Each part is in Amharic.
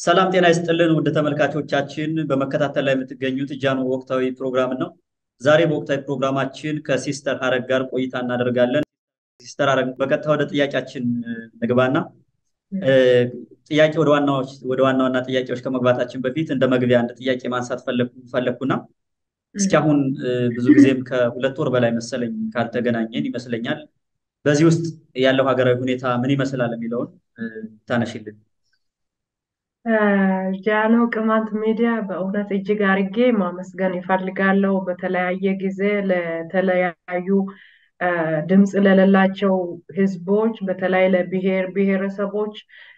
ሰላም ጤና ይስጥልን ውድ ተመልካቾቻችን፣ በመከታተል ላይ የምትገኙት ጃኖ ወቅታዊ ፕሮግራም ነው። ዛሬ በወቅታዊ ፕሮግራማችን ከሲስተር ሀረግ ጋር ቆይታ እናደርጋለን። ሲስተር ሀረግ በቀጥታ ወደ ጥያቄያችን ንግባና ጥያቄ ወደ ዋና ዋና ጥያቄዎች ከመግባታችን በፊት እንደ መግቢያ አንድ ጥያቄ ማንሳት ፈለግኩና እስኪ አሁን ብዙ ጊዜም ከሁለት ወር በላይ መሰለኝ ካልተገናኘን ይመስለኛል። በዚህ ውስጥ ያለው ሀገራዊ ሁኔታ ምን ይመስላል የሚለውን ታነሽልን። ጃኖ ቅማንት ሚዲያ በእውነት እጅግ አርጌ ማመስገን ይፈልጋለሁ። በተለያየ ጊዜ ለተለያዩ ድምፅ ለሌላቸው ህዝቦች በተለይ ለብሔር ብሔረሰቦች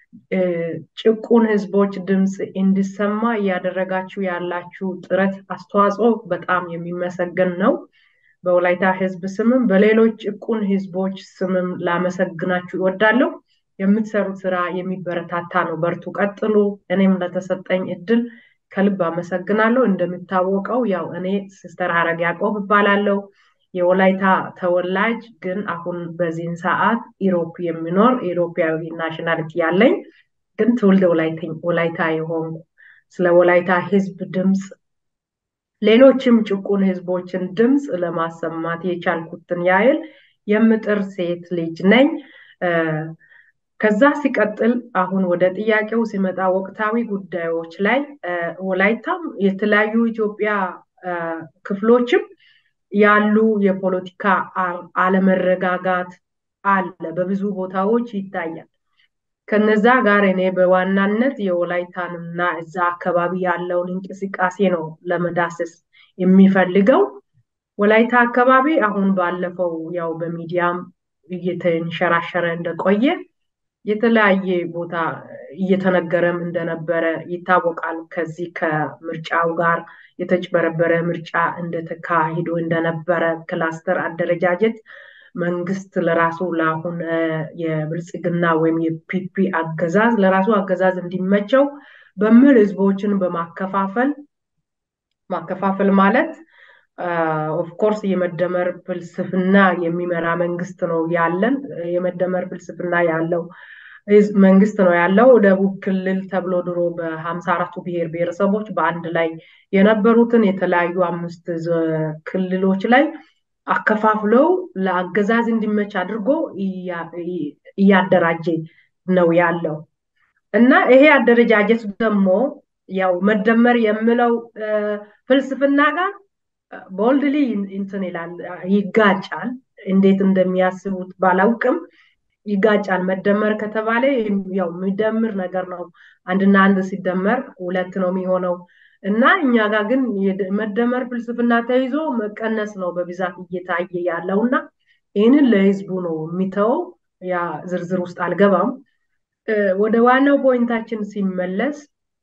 ጭቁን ህዝቦች ድምፅ እንዲሰማ እያደረጋችሁ ያላችሁ ጥረት አስተዋጽኦ በጣም የሚመሰገን ነው። በወላይታ ህዝብ ስምም በሌሎች ጭቁን ህዝቦች ስምም ላመሰግናችሁ ይወዳለሁ። የምትሰሩት ስራ የሚበረታታ ነው። በርቱ፣ ቀጥሉ። እኔም ለተሰጠኝ እድል ከልብ አመሰግናለሁ። እንደሚታወቀው ያው እኔ ሲስተር ሀረግ ያዕቆብ እባላለሁ። የወላይታ ተወላጅ ግን አሁን በዚህን ሰዓት ኢሮፕ የሚኖር ኢሮፓዊ ናሽናሊቲ ያለኝ ግን ትውልድ ወላይታ የሆንኩ ስለ ወላይታ ህዝብ ድምፅ ሌሎችም ጭቁን ህዝቦችን ድምፅ ለማሰማት የቻልኩትን ያህል የምጥር ሴት ልጅ ነኝ። ከዛ ሲቀጥል አሁን ወደ ጥያቄው ሲመጣ ወቅታዊ ጉዳዮች ላይ ወላይታም የተለያዩ ኢትዮጵያ ክፍሎችም ያሉ የፖለቲካ አለመረጋጋት አለ፣ በብዙ ቦታዎች ይታያል። ከነዛ ጋር እኔ በዋናነት የወላይታንና እዛ አካባቢ ያለውን እንቅስቃሴ ነው ለመዳሰስ የሚፈልገው። ወላይታ አካባቢ አሁን ባለፈው ያው በሚዲያም እየተንሸራሸረ እንደቆየ የተለያየ ቦታ እየተነገረም እንደነበረ ይታወቃል። ከዚህ ከምርጫው ጋር የተጭበረበረ ምርጫ እንደተካሂዶ እንደነበረ ክላስተር አደረጃጀት መንግስት ለራሱ ለአሁን የብልጽግና ወይም የፒፒ አገዛዝ ለራሱ አገዛዝ እንዲመቸው በሚል ህዝቦችን በማከፋፈል ማከፋፈል ማለት ኦፍኮርስ የመደመር ፍልስፍና የሚመራ መንግስት ነው ያለን። የመደመር ፍልስፍና ያለው መንግስት ነው ያለው። ደቡብ ክልል ተብሎ ድሮ በሀምሳ አራቱ ብሔር ብሔረሰቦች በአንድ ላይ የነበሩትን የተለያዩ አምስት ክልሎች ላይ አከፋፍለው ለአገዛዝ እንዲመች አድርጎ እያደራጀ ነው ያለው እና ይሄ አደረጃጀት ደግሞ ያው መደመር የምለው ፍልስፍና ጋር ቦልድሊ እንትን ይላል ይጋጫል። እንዴት እንደሚያስቡት ባላውቅም ይጋጫል። መደመር ከተባለ ያው የሚደምር ነገር ነው። አንድና አንድ ሲደመር ሁለት ነው የሚሆነው እና እኛ ጋር ግን መደመር ፍልስፍና ተይዞ መቀነስ ነው በብዛት እየታየ ያለው እና ይህንን ለህዝቡ ነው የሚተወው። ያ ዝርዝር ውስጥ አልገባም። ወደ ዋናው ፖይንታችን ሲመለስ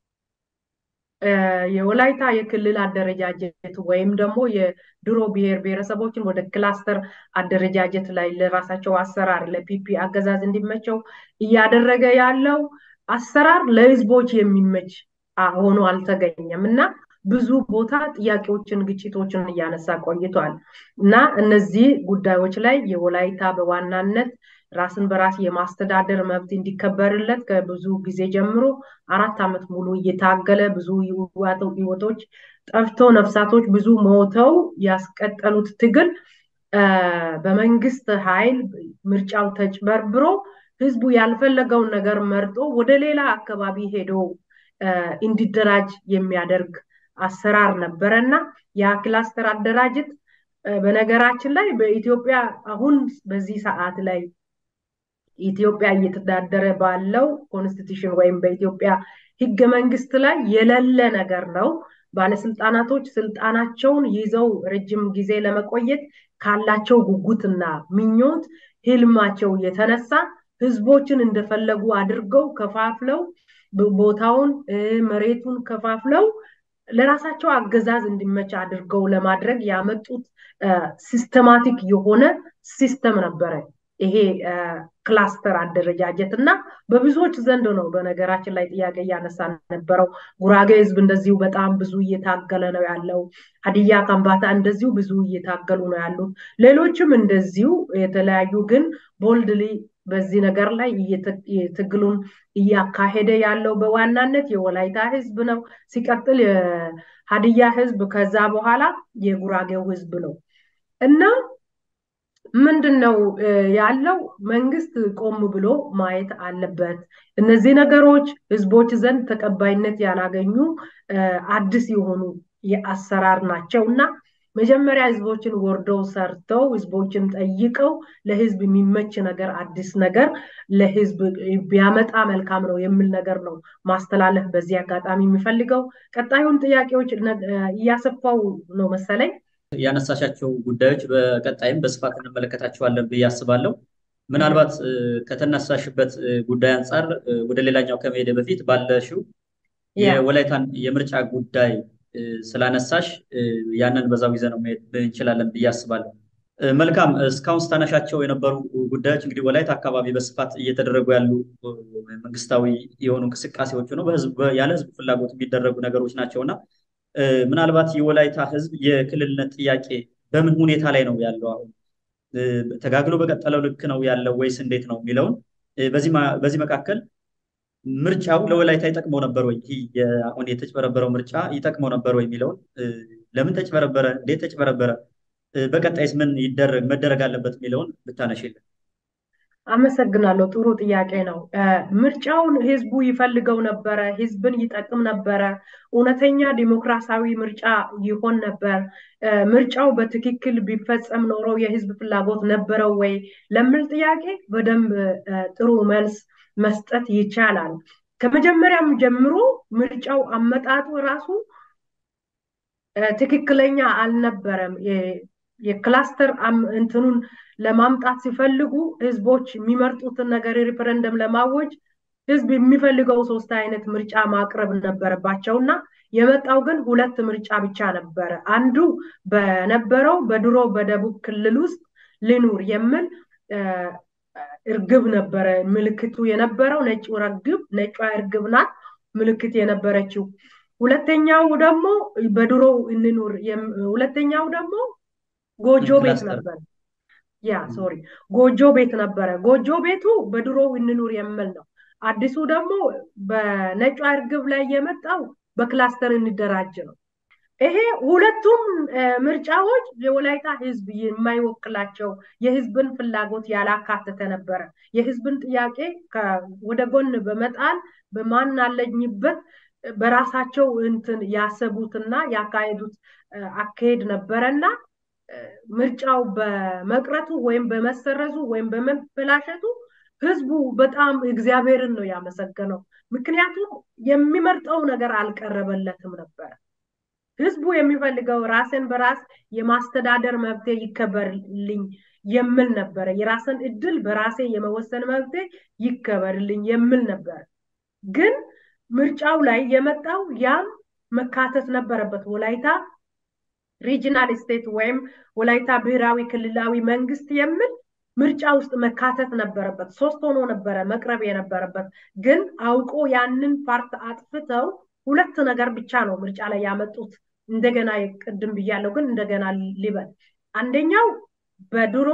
የወላይታ የክልል አደረጃጀት ወይም ደግሞ የድሮ ብሔር ብሔረሰቦችን ወደ ክላስተር አደረጃጀት ላይ ለራሳቸው አሰራር ለፒፒ አገዛዝ እንዲመቸው እያደረገ ያለው አሰራር ለህዝቦች የሚመች ሆኖ አልተገኘም እና ብዙ ቦታ ጥያቄዎችን፣ ግጭቶችን እያነሳ ቆይቷል እና እነዚህ ጉዳዮች ላይ የወላይታ በዋናነት ራስን በራስ የማስተዳደር መብት እንዲከበርለት ከብዙ ጊዜ ጀምሮ አራት ዓመት ሙሉ እየታገለ ብዙ ህይወቶች ጠፍቶ ነፍሳቶች ብዙ ሞተው ያስቀጠሉት ትግል በመንግስት ኃይል ምርጫው ተጭበርብሮ ህዝቡ ያልፈለገውን ነገር መርጦ ወደ ሌላ አካባቢ ሄዶ እንዲደራጅ የሚያደርግ አሰራር ነበረ እና ያ ክላስተር አደራጀት በነገራችን ላይ በኢትዮጵያ አሁን በዚህ ሰዓት ላይ ኢትዮጵያ እየተዳደረ ባለው ኮንስቲቱሽን ወይም በኢትዮጵያ ህገ መንግስት ላይ የሌለ ነገር ነው። ባለስልጣናቶች ስልጣናቸውን ይዘው ረጅም ጊዜ ለመቆየት ካላቸው ጉጉትና ምኞት ህልማቸው የተነሳ ህዝቦችን እንደፈለጉ አድርገው ከፋፍለው ቦታውን መሬቱን ከፋፍለው ለራሳቸው አገዛዝ እንዲመች አድርገው ለማድረግ ያመጡት ሲስተማቲክ የሆነ ሲስተም ነበረ ይሄ ክላስተር አደረጃጀት እና በብዙዎች ዘንድ ነው በነገራችን ላይ ጥያቄ እያነሳ ነበረው። ጉራጌ ህዝብ እንደዚሁ በጣም ብዙ እየታገለ ነው ያለው። ሀዲያ ከምባታ እንደዚሁ ብዙ እየታገሉ ነው ያሉት። ሌሎችም እንደዚሁ የተለያዩ ግን ቦልድሊ በዚህ ነገር ላይ ትግሉን እያካሄደ ያለው በዋናነት የወላይታ ህዝብ ነው። ሲቀጥል የሀዲያ ህዝብ፣ ከዛ በኋላ የጉራጌው ህዝብ ነው እና ምንድን ነው ያለው? መንግስት ቆም ብሎ ማየት አለበት። እነዚህ ነገሮች ህዝቦች ዘንድ ተቀባይነት ያላገኙ አዲስ የሆኑ የአሰራር ናቸው እና መጀመሪያ ህዝቦችን ወርደው ሰርተው ህዝቦችን ጠይቀው ለህዝብ የሚመች ነገር አዲስ ነገር ለህዝብ ቢያመጣ መልካም ነው የሚል ነገር ነው ማስተላለፍ በዚህ አጋጣሚ የሚፈልገው። ቀጣዩን ጥያቄዎች እያሰፋው ነው መሰለኝ። ያነሳሻቸው ጉዳዮች በቀጣይም በስፋት እንመለከታቸዋለን ብዬ አስባለሁ። ምናልባት ከተነሳሽበት ጉዳይ አንጻር ወደ ሌላኛው ከመሄደ በፊት ባለሽው የወላይታን የምርጫ ጉዳይ ስላነሳሽ ያንን በዛው ይዘነው መሄድ እንችላለን ብዬ አስባለሁ። መልካም። እስካሁን ስታነሻቸው የነበሩ ጉዳዮች እንግዲህ ወላይታ አካባቢ በስፋት እየተደረጉ ያሉ መንግስታዊ የሆኑ እንቅስቃሴዎች ነው፣ ያለ ህዝብ ፍላጎት የሚደረጉ ነገሮች ናቸው እና ምናልባት የወላይታ ህዝብ የክልልነት ጥያቄ በምን ሁኔታ ላይ ነው ያለው? አሁን ተጋግሎ በቀጠለው ልክ ነው ያለው ወይስ እንዴት ነው የሚለውን በዚህ መካከል ምርጫው ለወላይታ ይጠቅመው ነበር ወይ? ይህ አሁን የተጭበረበረው ምርጫ ይጠቅመው ነበር ወይ የሚለውን ለምን ተጭበረበረ፣ እንዴት ተጭበረበረ፣ በቀጣይስ ምን ይደረግ መደረግ አለበት የሚለውን ብታነሽልን። አመሰግናለሁ። ጥሩ ጥያቄ ነው። ምርጫውን ህዝቡ ይፈልገው ነበረ፣ ህዝብን ይጠቅም ነበረ፣ እውነተኛ ዲሞክራሲያዊ ምርጫ ይሆን ነበር። ምርጫው በትክክል ቢፈጸም ኖሮ የህዝብ ፍላጎት ነበረው ወይ ለሚል ጥያቄ በደንብ ጥሩ መልስ መስጠት ይቻላል። ከመጀመሪያም ጀምሮ ምርጫው አመጣጡ ራሱ ትክክለኛ አልነበረም። የክላስተር እንትኑን ለማምጣት ሲፈልጉ ህዝቦች የሚመርጡትን ነገር ሪፈረንደም ለማወጅ ህዝብ የሚፈልገው ሶስት አይነት ምርጫ ማቅረብ ነበረባቸው እና የመጣው ግን ሁለት ምርጫ ብቻ ነበረ። አንዱ በነበረው በድሮ በደቡብ ክልል ውስጥ ልኑር የሚል እርግብ ነበረ ምልክቱ የነበረው ነጭ እርግብ ነጯ እርግብ ናት ምልክት የነበረችው። ሁለተኛው ደግሞ በድሮ እንኑር ሁለተኛው ደግሞ ጎጆ ቤት ነበር። ያ ሶሪ ጎጆ ቤት ነበረ። ጎጆ ቤቱ በድሮ እንኑር የሚል ነው። አዲሱ ደግሞ በነጯ እርግብ ላይ የመጣው በክላስተር እንደራጅ ነው። ይሄ ሁለቱም ምርጫዎች የወላይታ ህዝብ የማይወክላቸው የህዝብን ፍላጎት ያላካተተ ነበረ። የህዝብን ጥያቄ ወደ ጎን በመጣል በማን አለኝበት በራሳቸው እንትን ያሰቡትና ያካሄዱት አካሄድ ነበረና ምርጫው በመቅረቱ ወይም በመሰረዙ ወይም በመበላሸቱ ህዝቡ በጣም እግዚአብሔርን ነው ያመሰገነው። ምክንያቱም የሚመርጠው ነገር አልቀረበለትም ነበረ። ህዝቡ የሚፈልገው ራስን በራስ የማስተዳደር መብቴ ይከበርልኝ የሚል ነበረ። የራስን እድል በራሴ የመወሰን መብቴ ይከበርልኝ የሚል ነበረ። ግን ምርጫው ላይ የመጣው ያም መካተት ነበረበት። ወላይታ ሪጂናል ስቴት ወይም ወላይታ ብሔራዊ ክልላዊ መንግስት የሚል ምርጫ ውስጥ መካተት ነበረበት። ሶስት ሆኖ ነበረ መቅረብ የነበረበት። ግን አውቆ ያንን ፓርት አጥፍተው ሁለት ነገር ብቻ ነው ምርጫ ላይ ያመጡት። እንደገና ቅድም ብያለሁ፣ ግን እንደገና ሊበል አንደኛው በድሮ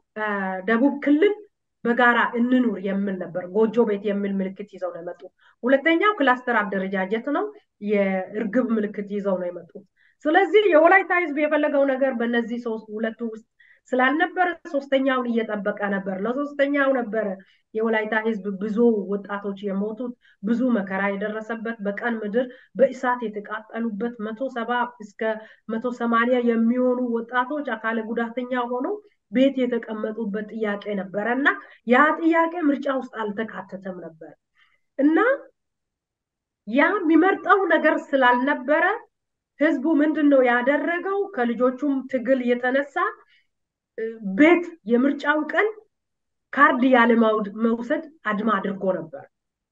ደቡብ ክልል በጋራ እንኑር የሚል ነበር። ጎጆ ቤት የሚል ምልክት ይዘው ነው የመጡት። ሁለተኛው ክላስተር አደረጃጀት ነው። የእርግብ ምልክት ይዘው ነው የመጡት። ስለዚህ የወላይታ ህዝብ የፈለገው ነገር በእነዚህ ሶስት ሁለቱ ውስጥ ስላልነበረ ሶስተኛውን እየጠበቀ ነበር። ለሶስተኛው ነበረ የወላይታ ህዝብ ብዙ ወጣቶች የሞቱት ብዙ መከራ የደረሰበት በቀን ምድር በእሳት የተቃጠሉበት መቶ ሰባ እስከ መቶ ሰማንያ የሚሆኑ ወጣቶች አካለ ጉዳተኛ ሆነው ቤት የተቀመጡበት ጥያቄ ነበረ እና ያ ጥያቄ ምርጫ ውስጥ አልተካተተም ነበር እና ያ የሚመርጠው ነገር ስላልነበረ ህዝቡ ምንድን ነው ያደረገው? ከልጆቹም ትግል የተነሳ ቤት የምርጫው ቀን ካርድ ያለ መውሰድ አድማ አድርጎ ነበር።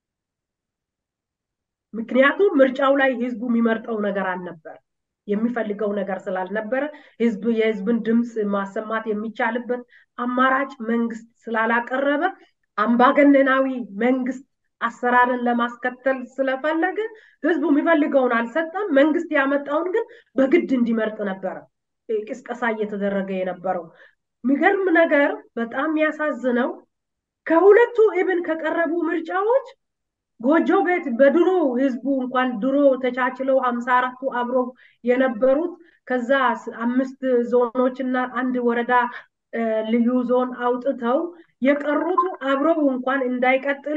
ምክንያቱም ምርጫው ላይ ህዝቡ የሚመርጠው ነገር አልነበር። የሚፈልገው ነገር ስላልነበረ ህዝብ የህዝብን ድምፅ ማሰማት የሚቻልበት አማራጭ መንግስት ስላላቀረበ አምባገነናዊ መንግስት አሰራርን ለማስከተል ስለፈለገ ህዝቡ የሚፈልገውን አልሰጠም። መንግስት ያመጣውን ግን በግድ እንዲመርጥ ነበረ ቅስቀሳ እየተደረገ የነበረው። የሚገርም ነገር በጣም የሚያሳዝነው ከሁለቱ ኢብን ከቀረቡ ምርጫዎች ጎጆ ቤት በድሮ ህዝቡ እንኳን ድሮ ተቻችለው ሀምሳ አራቱ አብረው የነበሩት ከዛ አምስት ዞኖች እና አንድ ወረዳ ልዩ ዞን አውጥተው የቀሩቱ አብረው እንኳን እንዳይቀጥሉ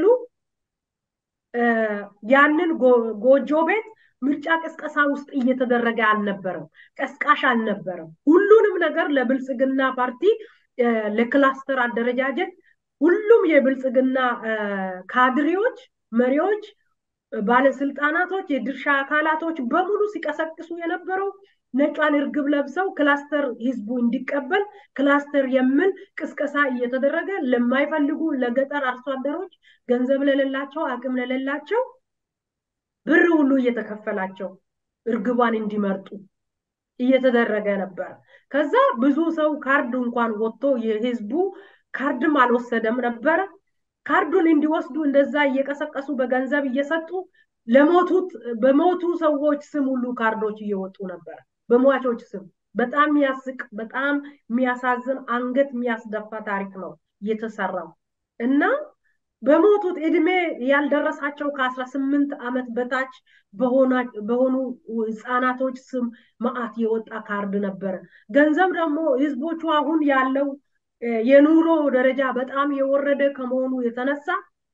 ያንን ጎጆ ቤት ምርጫ ቅስቀሳ ውስጥ እየተደረገ አልነበረም። ቀስቃሽ አልነበረም። ሁሉንም ነገር ለብልጽግና ፓርቲ ለክላስተር አደረጃጀት ሁሉም የብልጽግና ካድሬዎች፣ መሪዎች፣ ባለስልጣናቶች፣ የድርሻ አካላቶች በሙሉ ሲቀሰቅሱ የነበረው ነጯን እርግብ ለብሰው ክላስተር ህዝቡ እንዲቀበል ክላስተር የሚል ቅስቀሳ እየተደረገ ለማይፈልጉ ለገጠር አርሶ አደሮች ገንዘብ ለሌላቸው አቅም ለሌላቸው ብር ሁሉ እየተከፈላቸው እርግቧን እንዲመርጡ እየተደረገ ነበር። ከዛ ብዙ ሰው ካርድ እንኳን ወጥቶ የህዝቡ ካርድም አልወሰደም ነበረ። ካርዱን እንዲወስዱ እንደዛ እየቀሰቀሱ በገንዘብ እየሰጡ ለሞቱት በሞቱ ሰዎች ስም ሁሉ ካርዶች እየወጡ ነበር። በሟቾች ስም በጣም የሚያስቅ በጣም የሚያሳዝን አንገት የሚያስደፋ ታሪክ ነው እየተሰራው እና በሞቱት እድሜ ያልደረሳቸው ከአስራ ስምንት ዓመት በታች በሆኑ ህፃናቶች ስም መዓት የወጣ ካርድ ነበረ። ገንዘብ ደግሞ ህዝቦቹ አሁን ያለው የኑሮ ደረጃ በጣም የወረደ ከመሆኑ የተነሳ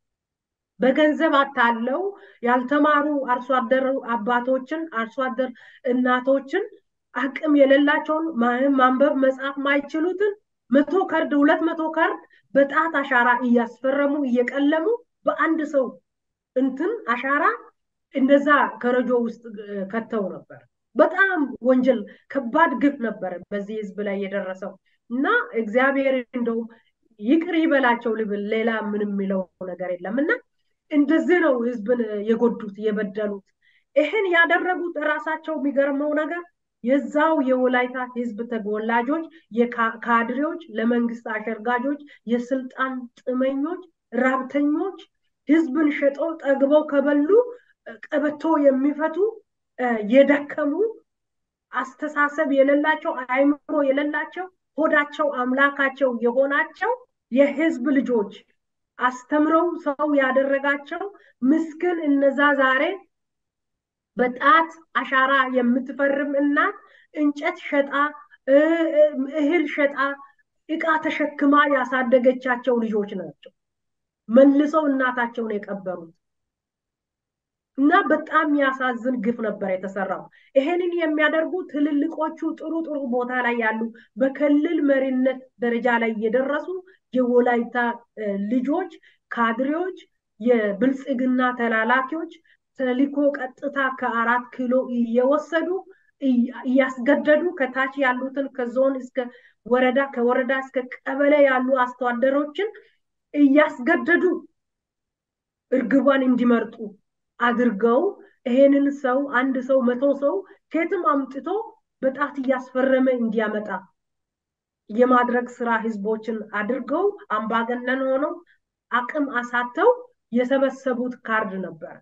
በገንዘብ አታለው ያልተማሩ አርሶ አደር አባቶችን አርሶ አደር እናቶችን አቅም የሌላቸውን ማንበብ መጻፍ ማይችሉትን መቶ ካርድ ሁለት መቶ ካርድ በጣት አሻራ እያስፈረሙ እየቀለሙ በአንድ ሰው እንትን አሻራ እንደዛ ከረጆ ውስጥ ከተው ነበር። በጣም ወንጀል ከባድ ግፍ ነበረ በዚህ ህዝብ ላይ የደረሰው እና እግዚአብሔር እንደው ይቅር ይበላቸው ልብል ሌላ ምንም የሚለው ነገር የለም እና እንደዚህ ነው ህዝብን የጎዱት የበደሉት። ይህን ያደረጉት ራሳቸው የሚገርመው ነገር የዛው የወላይታ ህዝብ ተወላጆች፣ የካድሬዎች፣ ለመንግስት አሸርጋጆች፣ የስልጣን ጥመኞች፣ ራብተኞች ህዝብን ሸጠው ጠግበው ከበሉ ቀበቶ የሚፈቱ የደከሙ አስተሳሰብ የሌላቸው አይምሮ የሌላቸው ሆዳቸው አምላካቸው የሆናቸው የህዝብ ልጆች አስተምረው ሰው ያደረጋቸው ምስኪን እነዛ ዛሬ በጣት አሻራ የምትፈርም እናት እንጨት ሸጣ እህል ሸጣ እቃ ተሸክማ ያሳደገቻቸው ልጆች ናቸው። መልሰው እናታቸውን የቀበሩት እና በጣም የሚያሳዝን ግፍ ነበር የተሰራው። ይሄንን የሚያደርጉ ትልልቆቹ ጥሩ ጥሩ ቦታ ላይ ያሉ በክልል መሪነት ደረጃ ላይ የደረሱ የወላይታ ልጆች፣ ካድሬዎች፣ የብልጽግና ተላላኪዎች ተልኮ ቀጥታ ከአራት ኪሎ እየወሰዱ እያስገደዱ ከታች ያሉትን ከዞን እስከ ወረዳ ከወረዳ እስከ ቀበሌ ያሉ አስተዳደሮችን እያስገደዱ እርግቧን እንዲመርጡ አድርገው ይሄንን ሰው አንድ ሰው መቶ ሰው ከየትም አምጥቶ በጣት እያስፈረመ እንዲያመጣ የማድረግ ስራ ህዝቦችን አድርገው አምባገነን ሆነው አቅም አሳተው የሰበሰቡት ካርድ ነበር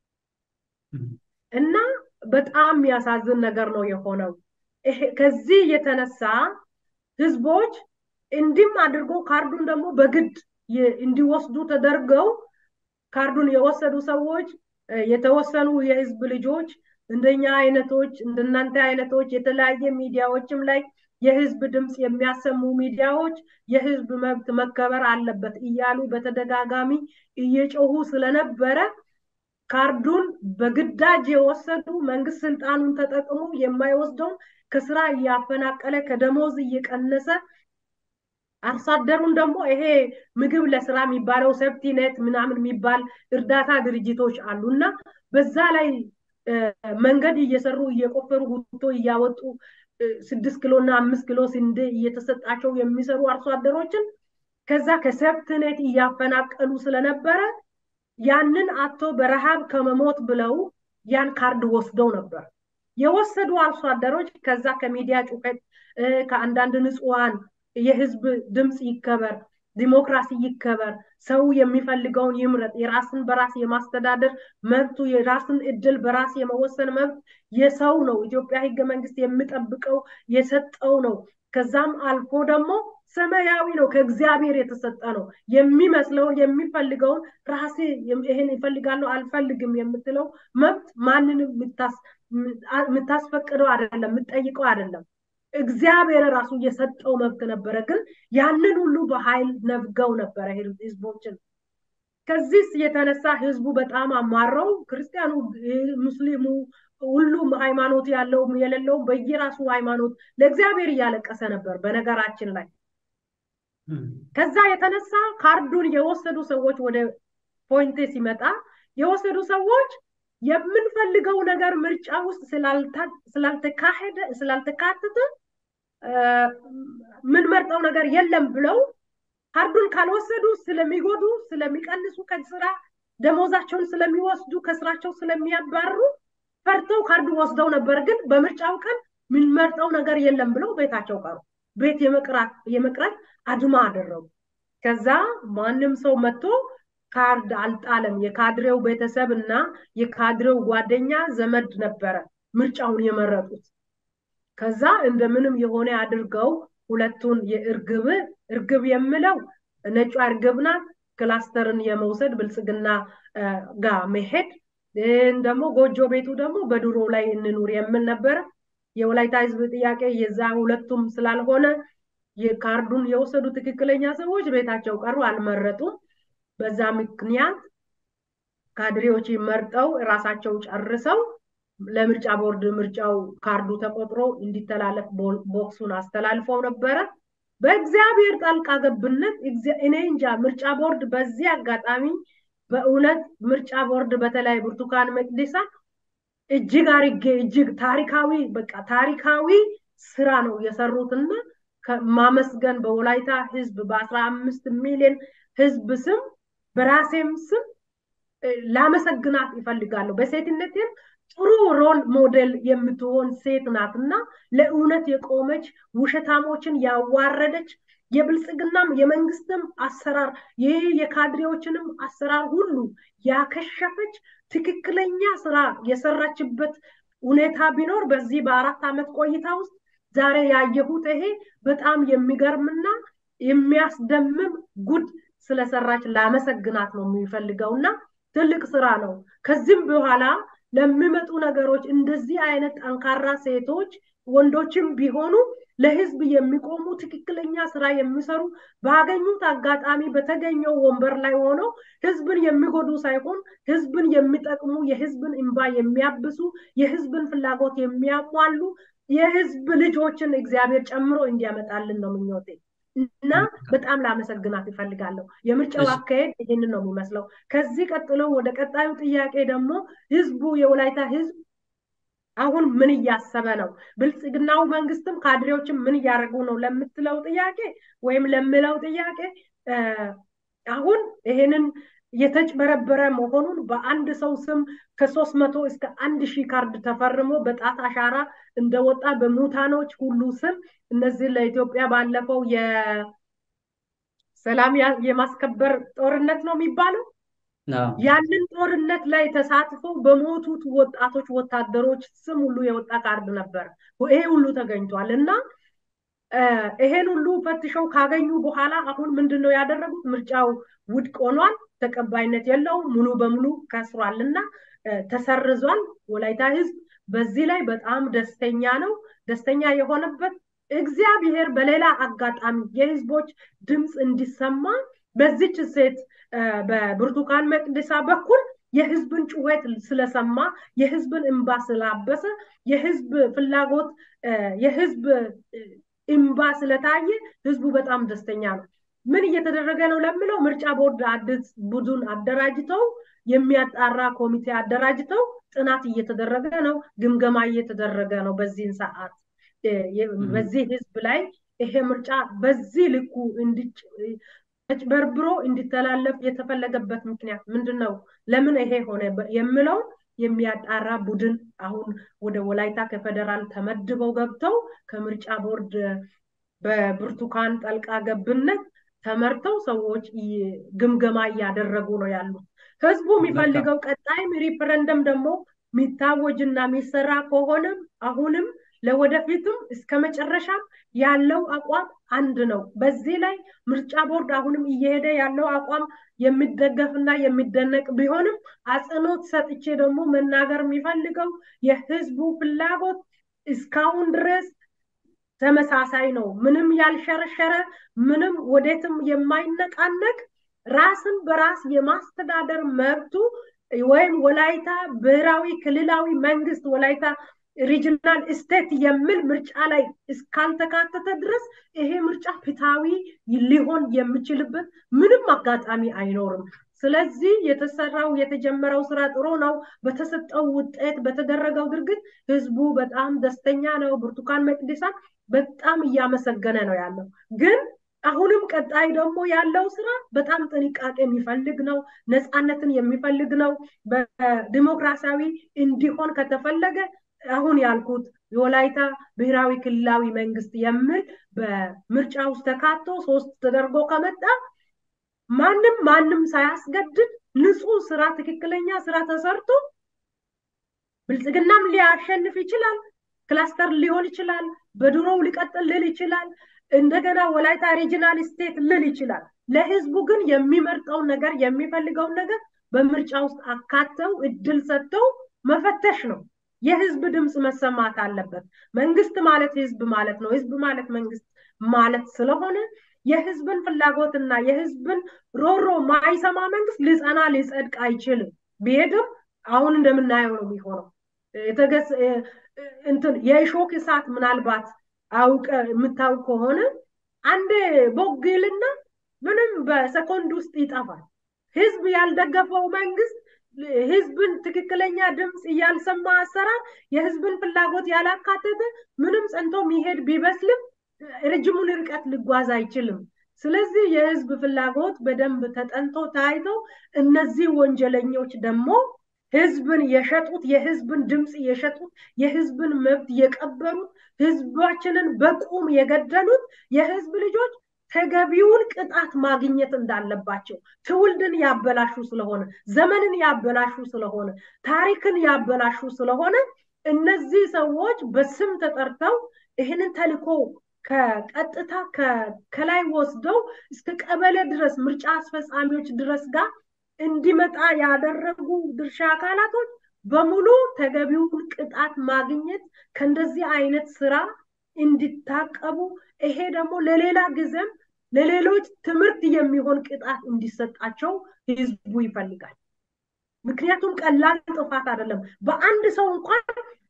እና በጣም የሚያሳዝን ነገር ነው የሆነው። ከዚህ የተነሳ ህዝቦች እንዲም አድርጎ ካርዱን ደግሞ በግድ እንዲወስዱ ተደርገው ካርዱን የወሰዱ ሰዎች የተወሰኑ የህዝብ ልጆች እንደኛ አይነቶች እንደናንተ አይነቶች የተለያየ ሚዲያዎችም ላይ የህዝብ ድምፅ የሚያሰሙ ሚዲያዎች የህዝብ መብት መከበር አለበት እያሉ በተደጋጋሚ እየጮሁ ስለነበረ ካርዱን በግዳጅ የወሰዱ መንግስት ስልጣኑን ተጠቅሞ የማይወስደውን ከስራ እያፈናቀለ ከደሞዝ እየቀነሰ አርሶ አደሩን ደግሞ ይሄ ምግብ ለስራ የሚባለው ሰብቲኔት ምናምን የሚባል እርዳታ ድርጅቶች አሉ እና በዛ ላይ መንገድ እየሰሩ እየቆፈሩ ጉቶ እያወጡ ስድስት ኪሎ እና አምስት ኪሎ ስንዴ እየተሰጣቸው የሚሰሩ አርሶ አደሮችን ከዛ ከሰብትኔት እያፈናቀሉ ስለነበረ ያንን አቶ በረሃብ ከመሞት ብለው ያን ካርድ ወስደው ነበር የወሰዱ አርሶ አደሮች ከዛ ከሚዲያ ጩኸት ከአንዳንድ ንጹሐን የህዝብ ድምፅ ይከበር፣ ዲሞክራሲ ይከበር፣ ሰው የሚፈልገውን ይምረጥ፣ የራስን በራስ የማስተዳደር መብቱ የራስን እድል በራስ የመወሰን መብት የሰው ነው። ኢትዮጵያ ህገ መንግስት የሚጠብቀው የሰጠው ነው። ከዛም አልፎ ደግሞ ሰማያዊ ነው፣ ከእግዚአብሔር የተሰጠ ነው። የሚመስለውን የሚፈልገውን ራሴ ይህን ይፈልጋለሁ አልፈልግም የምትለው መብት ማንንም የምታስፈቅደው አይደለም፣ የምትጠይቀው አይደለም። እግዚአብሔር ራሱ የሰጠው መብት ነበረ። ግን ያንን ሁሉ በኃይል ነፍገው ነበረ ህዝቦችን። ከዚህ የተነሳ ህዝቡ በጣም አማረው፣ ክርስቲያኑ፣ ሙስሊሙ፣ ሁሉም ሃይማኖት ያለውም የሌለውም በየራሱ ሃይማኖት ለእግዚአብሔር እያለቀሰ ነበር። በነገራችን ላይ ከዛ የተነሳ ካርዱን የወሰዱ ሰዎች ወደ ፖይንቴ ሲመጣ የወሰዱ ሰዎች የምንፈልገው ነገር ምርጫ ውስጥ ስላልተካሄደ ስላልተካተተ ምንመርጠው ነገር የለም ብለው ካርዱን ካልወሰዱ ስለሚጎዱ ስለሚቀንሱ ከስራ ደሞዛቸውን ስለሚወስዱ ከስራቸው ስለሚያባርሩ ፈርተው ካርዱ ወስደው ነበር። ግን በምርጫው ቀን ምንመርጠው ነገር የለም ብለው ቤታቸው ቀሩ። ቤት የመቅረት አድማ አደረጉ። ከዛ ማንም ሰው መጥቶ ካርድ አልጣለም። የካድሬው ቤተሰብ እና የካድሬው ጓደኛ ዘመድ ነበረ ምርጫውን የመረጡት። ከዛ እንደምንም የሆነ አድርገው ሁለቱን የእርግብ እርግብ የምለው ነጯ እርግብ ናት። ክላስተርን የመውሰድ ብልጽግና ጋር መሄድ ደግሞ ጎጆ ቤቱ ደግሞ በድሮ ላይ እንኑር የምል ነበረ። የወላይታ ህዝብ ጥያቄ የዛ ሁለቱም ስላልሆነ የካርዱን የወሰዱ ትክክለኛ ሰዎች ቤታቸው ቀሩ፣ አልመረጡም። በዛ ምክንያት ካድሬዎች መርጠው ራሳቸው ጨርሰው ለምርጫ ቦርድ ምርጫው ካርዱ ተቆጥሮ እንዲተላለፍ ቦክሱን አስተላልፈው ነበረ። በእግዚአብሔር ጣልቃ ገብነት እኔ እንጃ ምርጫ ቦርድ በዚህ አጋጣሚ በእውነት ምርጫ ቦርድ በተለይ ብርቱካን ሚደቅሳ እጅግ አርጌ እጅግ ታሪካዊ በቃ ታሪካዊ ስራ ነው የሰሩትና ማመስገን በወላይታ ህዝብ በአስራ አምስት ሚሊዮን ህዝብ ስም በራሴም ስም ላመሰግናት ይፈልጋለሁ። በሴትነቴም ጥሩ ሮል ሞዴል የምትሆን ሴት ናት እና ለእውነት የቆመች ውሸታሞችን ያዋረደች የብልጽግናም የመንግስትም አሰራር ይህ የካድሬዎችንም አሰራር ሁሉ ያከሸፈች ትክክለኛ ስራ የሰራችበት ሁኔታ ቢኖር በዚህ በአራት ዓመት ቆይታ ውስጥ ዛሬ ያየሁት ይሄ በጣም የሚገርምና የሚያስደምም ጉድ ስለሰራች ላመሰግናት ነው የሚፈልገው እና ትልቅ ስራ ነው። ከዚህም በኋላ ለሚመጡ ነገሮች እንደዚህ አይነት ጠንካራ ሴቶች ወንዶችም ቢሆኑ ለህዝብ የሚቆሙ ትክክለኛ ስራ የሚሰሩ ባገኙት አጋጣሚ በተገኘው ወንበር ላይ ሆነው ህዝብን የሚጎዱ ሳይሆን ህዝብን የሚጠቅሙ የህዝብን እንባ የሚያብሱ የህዝብን ፍላጎት የሚያሟሉ የህዝብ ልጆችን እግዚአብሔር ጨምሮ እንዲያመጣልን ነው ምኞቴ እና በጣም ላመሰግናት ይፈልጋለሁ። የምርጫው አካሄድ ይህንን ነው የሚመስለው። ከዚህ ቀጥሎ ወደ ቀጣዩ ጥያቄ ደግሞ ህዝቡ የወላይታ ህዝብ አሁን ምን እያሰበ ነው? ብልጽግናው መንግስትም ካድሬዎችም ምን እያደረጉ ነው ለምትለው ጥያቄ ወይም ለምለው ጥያቄ አሁን ይሄንን የተጭበረበረ መሆኑን በአንድ ሰው ስም ከሶስት መቶ እስከ አንድ ሺህ ካርድ ተፈርሞ በጣት አሻራ እንደወጣ በሙታኖች ሁሉ ስም እነዚህ ለኢትዮጵያ ባለፈው የሰላም የማስከበር ጦርነት ነው የሚባለው ያንን ጦርነት ላይ ተሳትፈው በሞቱት ወጣቶች ወታደሮች ስም ሁሉ የወጣ ካርድ ነበር። ይሄ ሁሉ ተገኝቷል እና ይሄን ሁሉ ፈትሸው ካገኙ በኋላ አሁን ምንድን ነው ያደረጉት? ምርጫው ውድቅ ሆኗል፣ ተቀባይነት የለውም፣ ሙሉ በሙሉ ከስሯል እና ተሰርዟል። ወላይታ ህዝብ በዚህ ላይ በጣም ደስተኛ ነው። ደስተኛ የሆነበት እግዚአብሔር በሌላ አጋጣሚ የህዝቦች ድምፅ እንዲሰማ በዚች ሴት በብርቱካን ሚደቅሳ በኩል የህዝብን ጩኸት ስለሰማ የህዝብን እንባ ስላበሰ የህዝብ ፍላጎት የህዝብ እንባ ስለታየ ህዝቡ በጣም ደስተኛ ነው። ምን እየተደረገ ነው ለምለው ምርጫ ቦርድ አዲስ ቡድን አደራጅተው የሚያጣራ ኮሚቴ አደራጅተው ጥናት እየተደረገ ነው፣ ግምገማ እየተደረገ ነው። በዚህን ሰዓት በዚህ ህዝብ ላይ ይሄ ምርጫ በዚህ ልኩ ተጭበርብሮ እንዲተላለፍ የተፈለገበት ምክንያት ምንድን ነው? ለምን ይሄ ሆነ የምለው የሚያጣራ ቡድን አሁን ወደ ወላይታ ከፌደራል ተመድበው ገብተው ከምርጫ ቦርድ በብርቱካን ጠልቃ ገብነት ተመርተው ሰዎች ግምገማ እያደረጉ ነው ያሉት። ህዝቡ የሚፈልገው ቀጣይም ሪፈረንደም ደግሞ የሚታወጅና የሚሰራ ከሆነም አሁንም ለወደፊትም እስከ መጨረሻም ያለው አቋም አንድ ነው። በዚህ ላይ ምርጫ ቦርድ አሁንም እየሄደ ያለው አቋም የሚደገፍና የሚደነቅ ቢሆንም አጽንኦት ሰጥቼ ደግሞ መናገር የሚፈልገው የህዝቡ ፍላጎት እስካሁን ድረስ ተመሳሳይ ነው። ምንም ያልሸረሸረ ምንም ወዴትም የማይነቃነቅ ራስን በራስ የማስተዳደር መብቱ ወይም ወላይታ ብሔራዊ ክልላዊ መንግስት ወላይታ ሪጅናል ስቴት የሚል ምርጫ ላይ እስካልተካተተ ድረስ ይሄ ምርጫ ፍትሃዊ ሊሆን የሚችልበት ምንም አጋጣሚ አይኖርም። ስለዚህ የተሰራው የተጀመረው ስራ ጥሩ ነው። በተሰጠው ውጤት በተደረገው ድርጊት ህዝቡ በጣም ደስተኛ ነው። ብርቱካን ሚደቅሳ በጣም እያመሰገነ ነው ያለው ግን አሁንም ቀጣይ ደግሞ ያለው ስራ በጣም ጥንቃቄ የሚፈልግ ነው። ነፃነትን የሚፈልግ ነው። በዲሞክራሲያዊ እንዲሆን ከተፈለገ አሁን ያልኩት የወላይታ ብሔራዊ ክልላዊ መንግስት የሚል በምርጫ ውስጥ ተካቶ ሶስት ተደርጎ ከመጣ ማንም ማንም ሳያስገድድ ንጹህ ስራ ትክክለኛ ስራ ተሰርቶ ብልጽግናም ሊያሸንፍ ይችላል። ክላስተር ሊሆን ይችላል። በድሮው ሊቀጥል ልል ይችላል። እንደገና ወላይታ ሪጂናል ስቴት ልል ይችላል። ለህዝቡ ግን የሚመርጠውን ነገር የሚፈልገውን ነገር በምርጫ ውስጥ አካተው እድል ሰጥተው መፈተሽ ነው። የህዝብ ድምፅ መሰማት አለበት። መንግስት ማለት ህዝብ ማለት ነው። ህዝብ ማለት መንግስት ማለት ስለሆነ የህዝብን ፍላጎትና የህዝብን ሮሮ ማይሰማ መንግስት ሊጸና ሊጸድቅ አይችልም። ቢሄድም አሁን እንደምናየው ነው የሚሆነው። እንትን የእሾክ እሳት ምናልባት አውቀ የምታውቅ ከሆነ አንዴ ቦግ ይልና ምንም በሰኮንድ ውስጥ ይጠፋል። ህዝብ ያልደገፈው መንግስት ህዝብን ትክክለኛ ድምፅ እያልሰማ አሰራር የህዝብን ፍላጎት ያላካተተ ምንም ጸንቶ የሚሄድ ቢበስልም ረጅሙን ርቀት ሊጓዝ አይችልም። ስለዚህ የህዝብ ፍላጎት በደንብ ተጠንቶ ታይቶ እነዚህ ወንጀለኞች ደግሞ ህዝብን የሸጡት የህዝብን ድምፅ የሸጡት የህዝብን መብት የቀበሩት ህዝባችንን በቁም የገደሉት የህዝብ ልጆች ተገቢውን ቅጣት ማግኘት እንዳለባቸው ትውልድን ያበላሹ ስለሆነ ዘመንን ያበላሹ ስለሆነ ታሪክን ያበላሹ ስለሆነ እነዚህ ሰዎች በስም ተጠርተው ይህንን ተልኮ ከቀጥታ ከላይ ወስደው እስከ ቀበሌ ድረስ ምርጫ አስፈጻሚዎች ድረስ ጋር እንዲመጣ ያደረጉ ድርሻ አካላቶች በሙሉ ተገቢውን ቅጣት ማግኘት ከእንደዚህ አይነት ስራ እንዲታቀቡ ይሄ ደግሞ ለሌላ ጊዜም ለሌሎች ትምህርት የሚሆን ቅጣት እንዲሰጣቸው ህዝቡ ይፈልጋል። ምክንያቱም ቀላል ጥፋት አይደለም። በአንድ ሰው እንኳን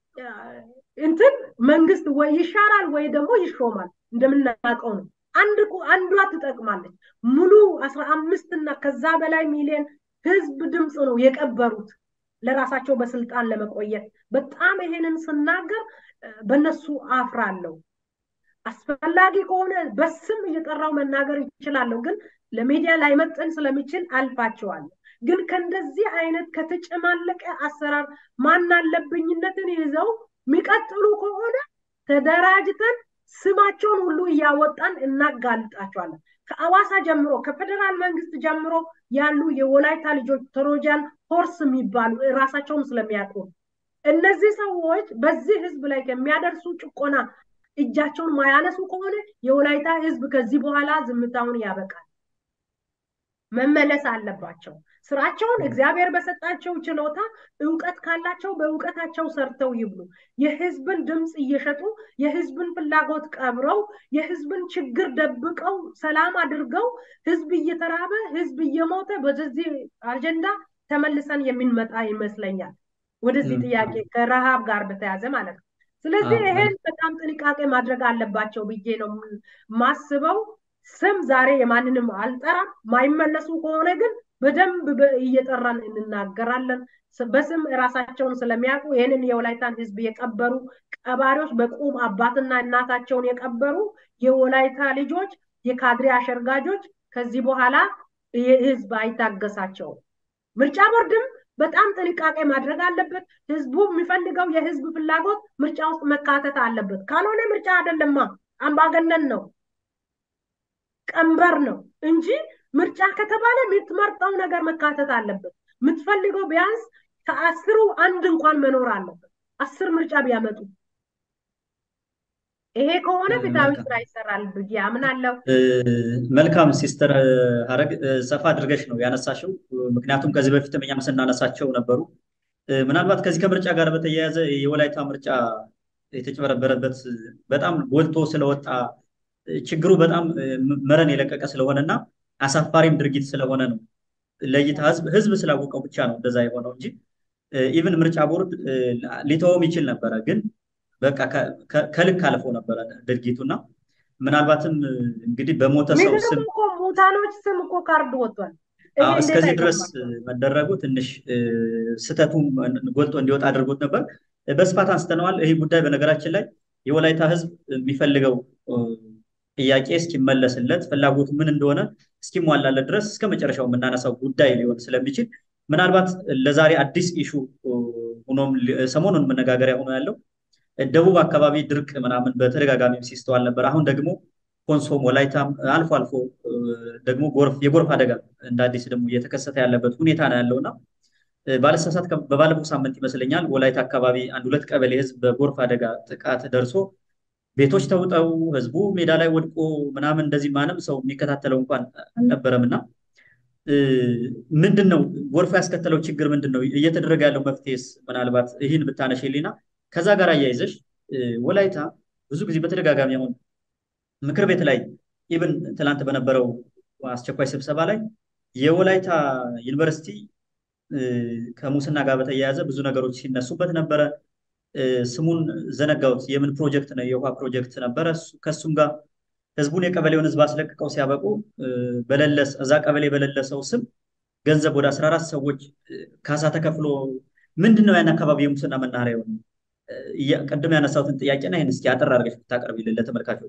እንትን መንግስት ወይ ይሻራል ወይ ደግሞ ይሾማል። እንደምናውቀው ነው። አንድ አንዷ ትጠቅማለች። ሙሉ አስራ አምስት እና ከዛ በላይ ሚሊዮን ህዝብ ድምፅ ነው የቀበሩት ለራሳቸው በስልጣን ለመቆየት። በጣም ይሄንን ስናገር በነሱ አፍራለሁ። አስፈላጊ ከሆነ በስም እየጠራው መናገር ይችላለሁ፣ ግን ለሚዲያ ላይመጥን ስለሚችል አልፋቸዋለሁ። ግን ከእንደዚህ አይነት ከተጨማለቀ አሰራር ማናለብኝነትን ይዘው የሚቀጥሉ ከሆነ ተደራጅተን ስማቸውን ሁሉ እያወጣን እናጋልጣቸዋለን። ከአዋሳ ጀምሮ ከፌደራል መንግስት ጀምሮ ያሉ የወላይታ ልጆች ትሮጃን ሆርስ የሚባሉ ራሳቸውን ስለሚያውቁ እነዚህ ሰዎች በዚህ ህዝብ ላይ ከሚያደርሱ ጭቆና እጃቸውን ማያነሱ ከሆነ የወላይታ ህዝብ ከዚህ በኋላ ዝምታውን ያበቃል። መመለስ አለባቸው። ስራቸውን እግዚአብሔር በሰጣቸው ችሎታ እውቀት ካላቸው በእውቀታቸው ሰርተው ይብሉ። የህዝብን ድምፅ እየሸጡ የህዝብን ፍላጎት ቀብረው የህዝብን ችግር ደብቀው ሰላም አድርገው ህዝብ እየተራበ ህዝብ እየሞተ በዚህ አጀንዳ ተመልሰን የምንመጣ ይመስለኛል። ወደዚህ ጥያቄ ከረሃብ ጋር በተያዘ ማለት ነው። ስለዚህ ይሄን በጣም ጥንቃቄ ማድረግ አለባቸው ብዬ ነው ማስበው። ስም ዛሬ የማንንም አልጠራም። ማይመለሱ ከሆነ ግን በደንብ እየጠራን እንናገራለን። በስም ራሳቸውን ስለሚያውቁ ይህንን የወላይታን ህዝብ የቀበሩ ቀባሪዎች፣ በቁም አባትና እናታቸውን የቀበሩ የወላይታ ልጆች፣ የካድሬ አሸርጋጆች ከዚህ በኋላ ህዝብ አይታገሳቸውም። ምርጫ ቦርድም በጣም ጥንቃቄ ማድረግ አለበት። ህዝቡ የሚፈልገው የህዝብ ፍላጎት ምርጫ ውስጥ መካተት አለበት። ካልሆነ ምርጫ አይደለማ፣ አምባገነን ነው፣ ቀንበር ነው እንጂ ምርጫ ከተባለ የምትመርጠው ነገር መካተት አለበት። የምትፈልገው ቢያንስ ከአስሩ አንድ እንኳን መኖር አለበት። አስር ምርጫ ቢያመጡ ይሄ ከሆነ ፍትሐዊ ስራ ይሰራል ብዬ አምናለሁ። መልካም ሲስተር ሀረግ ሰፋ አድርገሽ ነው ያነሳሽው። ምክንያቱም ከዚህ በፊትም እኛም ስናነሳቸው ነበሩ። ምናልባት ከዚህ ከምርጫ ጋር በተያያዘ የወላይታ ምርጫ የተጭበረበረበት በጣም ጎልቶ ስለወጣ ችግሩ በጣም መረን የለቀቀ ስለሆነ እና አሳፋሪም ድርጊት ስለሆነ ነው ለይታ ህዝብ ህዝብ ስላወቀው ብቻ ነው እንደዛ የሆነው እንጂ ኢቭን ምርጫ ቦርድ ሊተወውም ይችል ነበረ፣ ግን በቃ ከልክ አልፎ ነበረ ድርጊቱና ምናልባትም እንግዲህ በሞተ ሰው ስም ሙታኖች ስም እኮ ካርድ ወጥቷል። እስከዚህ ድረስ መደረጉ ትንሽ ስህተቱ ጎልቶ እንዲወጣ አድርጎት ነበር። በስፋት አንስተነዋል። ይህ ጉዳይ በነገራችን ላይ የወላይታ ህዝብ የሚፈልገው ጥያቄ እስኪመለስለት ፍላጎቱ ምን እንደሆነ እስኪሟላለት ድረስ እስከ መጨረሻው የምናነሳው ጉዳይ ሊሆን ስለሚችል ምናልባት ለዛሬ አዲስ ኢሹ ሆኖም ሰሞኑን መነጋገሪያ ሆኖ ያለው ደቡብ አካባቢ ድርቅ ምናምን በተደጋጋሚ ሲስተዋል ነበር። አሁን ደግሞ ኮንሶም፣ ወላይታም አልፎ አልፎ ደግሞ ጎርፍ የጎርፍ አደጋ እንደ አዲስ ደግሞ እየተከሰተ ያለበት ሁኔታ ነው ያለው እና ባለሳሳት በባለፈው ሳምንት ይመስለኛል ወላይታ አካባቢ አንድ ሁለት ቀበሌ ህዝብ በጎርፍ አደጋ ጥቃት ደርሶ ቤቶች ተውጠው ህዝቡ ሜዳ ላይ ወድቆ ምናምን እንደዚህ ማንም ሰው የሚከታተለው እንኳን አልነበረም እና ምንድን ነው ጎርፉ ያስከተለው ችግር ምንድን ነው? እየተደረገ ያለው መፍትሄስ? ምናልባት ይህን ብታነሽልኝና ከዛ ጋር አያይዘሽ ወላይታ ብዙ ጊዜ በተደጋጋሚ አሁን ምክር ቤት ላይ ኢብን ትላንት በነበረው አስቸኳይ ስብሰባ ላይ የወላይታ ዩኒቨርሲቲ ከሙስና ጋር በተያያዘ ብዙ ነገሮች ሲነሱበት ነበረ። ስሙን ዘነጋውት። የምን ፕሮጀክት ነው? የውሃ ፕሮጀክት ነበረ። ከሱም ጋር ህዝቡን የቀበሌውን ህዝብ አስለቅቀው ሲያበቁ በለለስ እዛ ቀበሌ በሌለሰው ስም ገንዘብ ወደ 14 ሰዎች ካሳ ተከፍሎ ምንድን ነው ያን አካባቢ የሙስና መናኸሪያ የሆነ ቅድም ያነሳሁትን ጥያቄና ይህን እስኪ አጠር አድርገሽ ብታቀርቢልን ለተመልካቾች።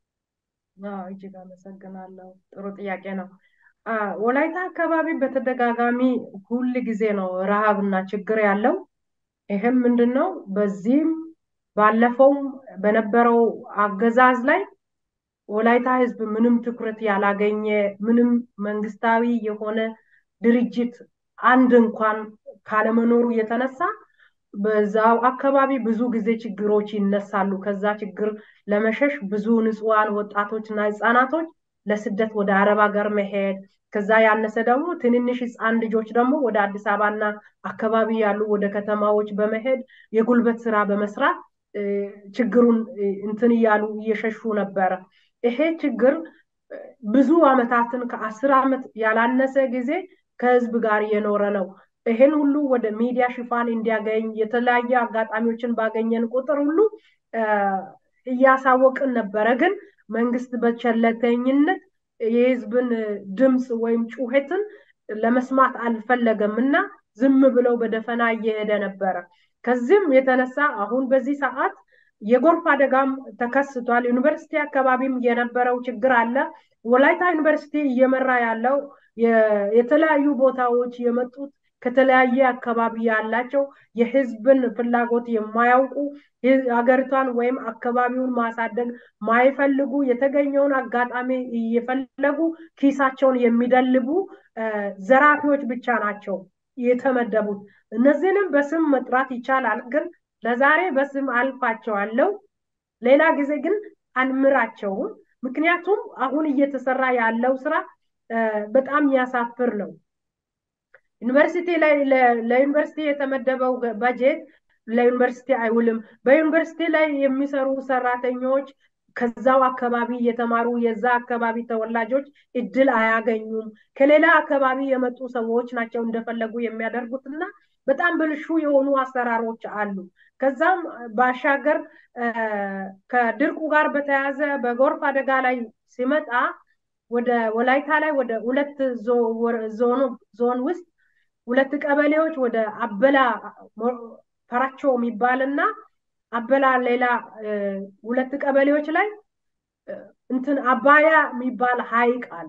እጅግ አመሰግናለሁ። ጥሩ ጥያቄ ነው። ወላይታ አካባቢ በተደጋጋሚ ሁል ጊዜ ነው ረሃብና ችግር ያለው። ይህም ምንድን ነው? በዚህም ባለፈውም በነበረው አገዛዝ ላይ ወላይታ ህዝብ ምንም ትኩረት ያላገኘ ምንም መንግስታዊ የሆነ ድርጅት አንድ እንኳን ካለመኖሩ የተነሳ በዛው አካባቢ ብዙ ጊዜ ችግሮች ይነሳሉ። ከዛ ችግር ለመሸሽ ብዙ ንጹሐን ወጣቶችና ህፃናቶች ለስደት ወደ አረብ ሀገር መሄድ ከዛ ያነሰ ደግሞ ትንንሽ ህፃን ልጆች ደግሞ ወደ አዲስ አበባና አካባቢ ያሉ ወደ ከተማዎች በመሄድ የጉልበት ስራ በመስራት ችግሩን እንትን እያሉ እየሸሹ ነበረ። ይሄ ችግር ብዙ አመታትን ከአስር ዓመት ያላነሰ ጊዜ ከህዝብ ጋር የኖረ ነው። ይሄን ሁሉ ወደ ሚዲያ ሽፋን እንዲያገኝ የተለያየ አጋጣሚዎችን ባገኘን ቁጥር ሁሉ እያሳወቅን ነበረ። ግን መንግስት በቸለተኝነት የህዝብን ድምፅ ወይም ጩኸትን ለመስማት አልፈለገም እና ዝም ብለው በደፈና እየሄደ ነበረ። ከዚህም የተነሳ አሁን በዚህ ሰዓት የጎርፍ አደጋም ተከስቷል። ዩኒቨርሲቲ አካባቢም የነበረው ችግር አለ። ወላይታ ዩኒቨርሲቲ እየመራ ያለው የተለያዩ ቦታዎች የመጡት ከተለያየ አካባቢ ያላቸው የህዝብን ፍላጎት የማያውቁ ሀገሪቷን ወይም አካባቢውን ማሳደግ ማይፈልጉ የተገኘውን አጋጣሚ እየፈለጉ ኪሳቸውን የሚደልቡ ዘራፊዎች ብቻ ናቸው የተመደቡት። እነዚህንም በስም መጥራት ይቻላል፣ ግን ለዛሬ በስም አልፋቸዋለሁ። ሌላ ጊዜ ግን አንምራቸውም። ምክንያቱም አሁን እየተሰራ ያለው ስራ በጣም ያሳፍር ነው። ዩኒቨርሲቲ ላይ ለዩኒቨርሲቲ የተመደበው በጀት ለዩኒቨርሲቲ አይውልም። በዩኒቨርሲቲ ላይ የሚሰሩ ሰራተኞች ከዛው አካባቢ የተማሩ የዛ አካባቢ ተወላጆች እድል አያገኙም። ከሌላ አካባቢ የመጡ ሰዎች ናቸው እንደፈለጉ የሚያደርጉት እና በጣም ብልሹ የሆኑ አሰራሮች አሉ። ከዛም ባሻገር ከድርቁ ጋር በተያያዘ በጎርፍ አደጋ ላይ ሲመጣ ወደ ወላይታ ላይ ወደ ሁለት ዞን ውስጥ ሁለት ቀበሌዎች ወደ አበላ ፈራቾ የሚባል እና አበላ ሌላ ሁለት ቀበሌዎች ላይ እንትን አባያ የሚባል ሀይቅ አለ።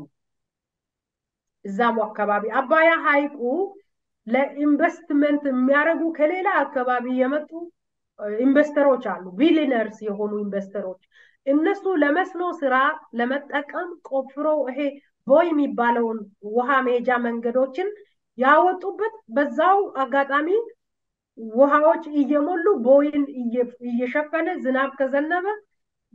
እዛም አካባቢ አባያ ሀይቁ ለኢንቨስትመንት የሚያደርጉ ከሌላ አካባቢ የመጡ ኢንቨስተሮች አሉ፣ ቢሊነርስ የሆኑ ኢንቨስተሮች። እነሱ ለመስኖ ስራ ለመጠቀም ቆፍረው ይሄ ቦይ የሚባለውን ውሃ መሄጃ መንገዶችን ያወጡበት በዛው አጋጣሚ ውሃዎች እየሞሉ ቦይን እየሸፈነ ዝናብ ከዘነበ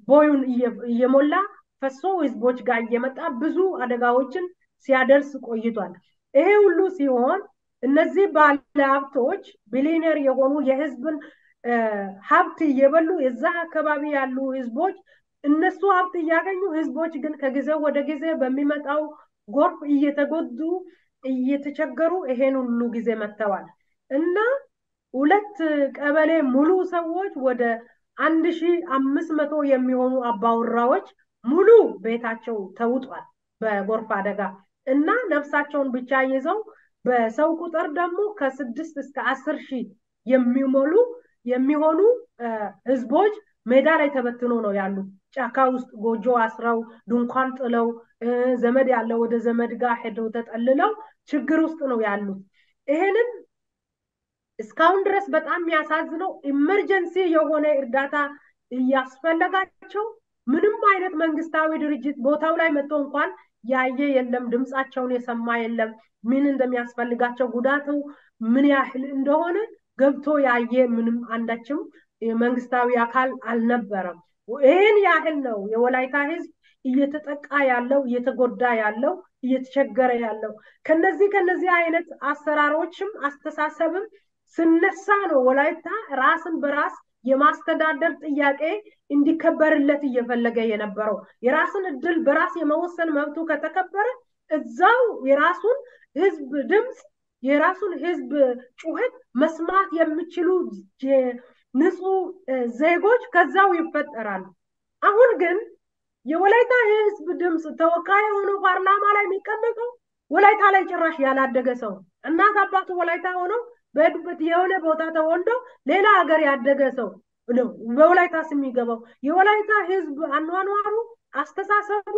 ቦዩን እየሞላ ፈሶ ህዝቦች ጋር እየመጣ ብዙ አደጋዎችን ሲያደርስ ቆይቷል። ይሄ ሁሉ ሲሆን እነዚህ ባለሀብቶች ቢሊነር የሆኑ የህዝብን ሀብት እየበሉ የዛ አካባቢ ያሉ ህዝቦች እነሱ ሀብት እያገኙ ህዝቦች ግን ከጊዜ ወደ ጊዜ በሚመጣው ጎርፍ እየተጎዱ እየተቸገሩ ይሄን ሁሉ ጊዜ መጥተዋል እና ሁለት ቀበሌ ሙሉ ሰዎች ወደ አንድ ሺ አምስት መቶ የሚሆኑ አባወራዎች ሙሉ ቤታቸው ተውጧል በጎርፍ አደጋ እና ነፍሳቸውን ብቻ ይዘው በሰው ቁጥር ደግሞ ከስድስት እስከ አስር ሺህ የሚሞሉ የሚሆኑ ህዝቦች ሜዳ ላይ ተበትኖ ነው ያሉት። ጫካ ውስጥ ጎጆ አስረው ድንኳን ጥለው ዘመድ ያለው ወደ ዘመድ ጋር ሄደው ተጠልለው ችግር ውስጥ ነው ያሉት። ይሄንን እስካሁን ድረስ በጣም የሚያሳዝነው ኢመርጀንሲ የሆነ እርዳታ እያስፈለጋቸው ምንም አይነት መንግስታዊ ድርጅት ቦታው ላይ መጥቶ እንኳን ያየ የለም፣ ድምፃቸውን የሰማ የለም። ምን እንደሚያስፈልጋቸው ጉዳቱ ምን ያህል እንደሆነ ገብቶ ያየ ምንም አንዳችም መንግስታዊ አካል አልነበረም። ይህን ያህል ነው የወላይታ ህዝብ እየተጠቃ ያለው እየተጎዳ ያለው እየተቸገረ ያለው። ከነዚህ ከነዚህ አይነት አሰራሮችም አስተሳሰብም ስነሳ ነው ወላይታ ራስን በራስ የማስተዳደር ጥያቄ እንዲከበርለት እየፈለገ የነበረው። የራስን እድል በራስ የመወሰን መብቱ ከተከበረ እዛው የራሱን ህዝብ ድምፅ የራሱን ህዝብ ጩኸት መስማት የሚችሉ ንጹህ ዜጎች ከዛው ይፈጠራሉ። አሁን ግን የወላይታ የህዝብ ድምፅ ተወካይ ሆኖ ፓርላማ ላይ የሚቀመጠው ወላይታ ላይ ጭራሽ ያላደገ ሰው እናት አባቱ ወላይታ ሆነው በሄዱበት የሆነ ቦታ ተወልዶ ሌላ ሀገር ያደገ ሰው ነው በወላይታ ስም የሚገባው። የወላይታ ህዝብ አኗኗሩ፣ አስተሳሰቡ፣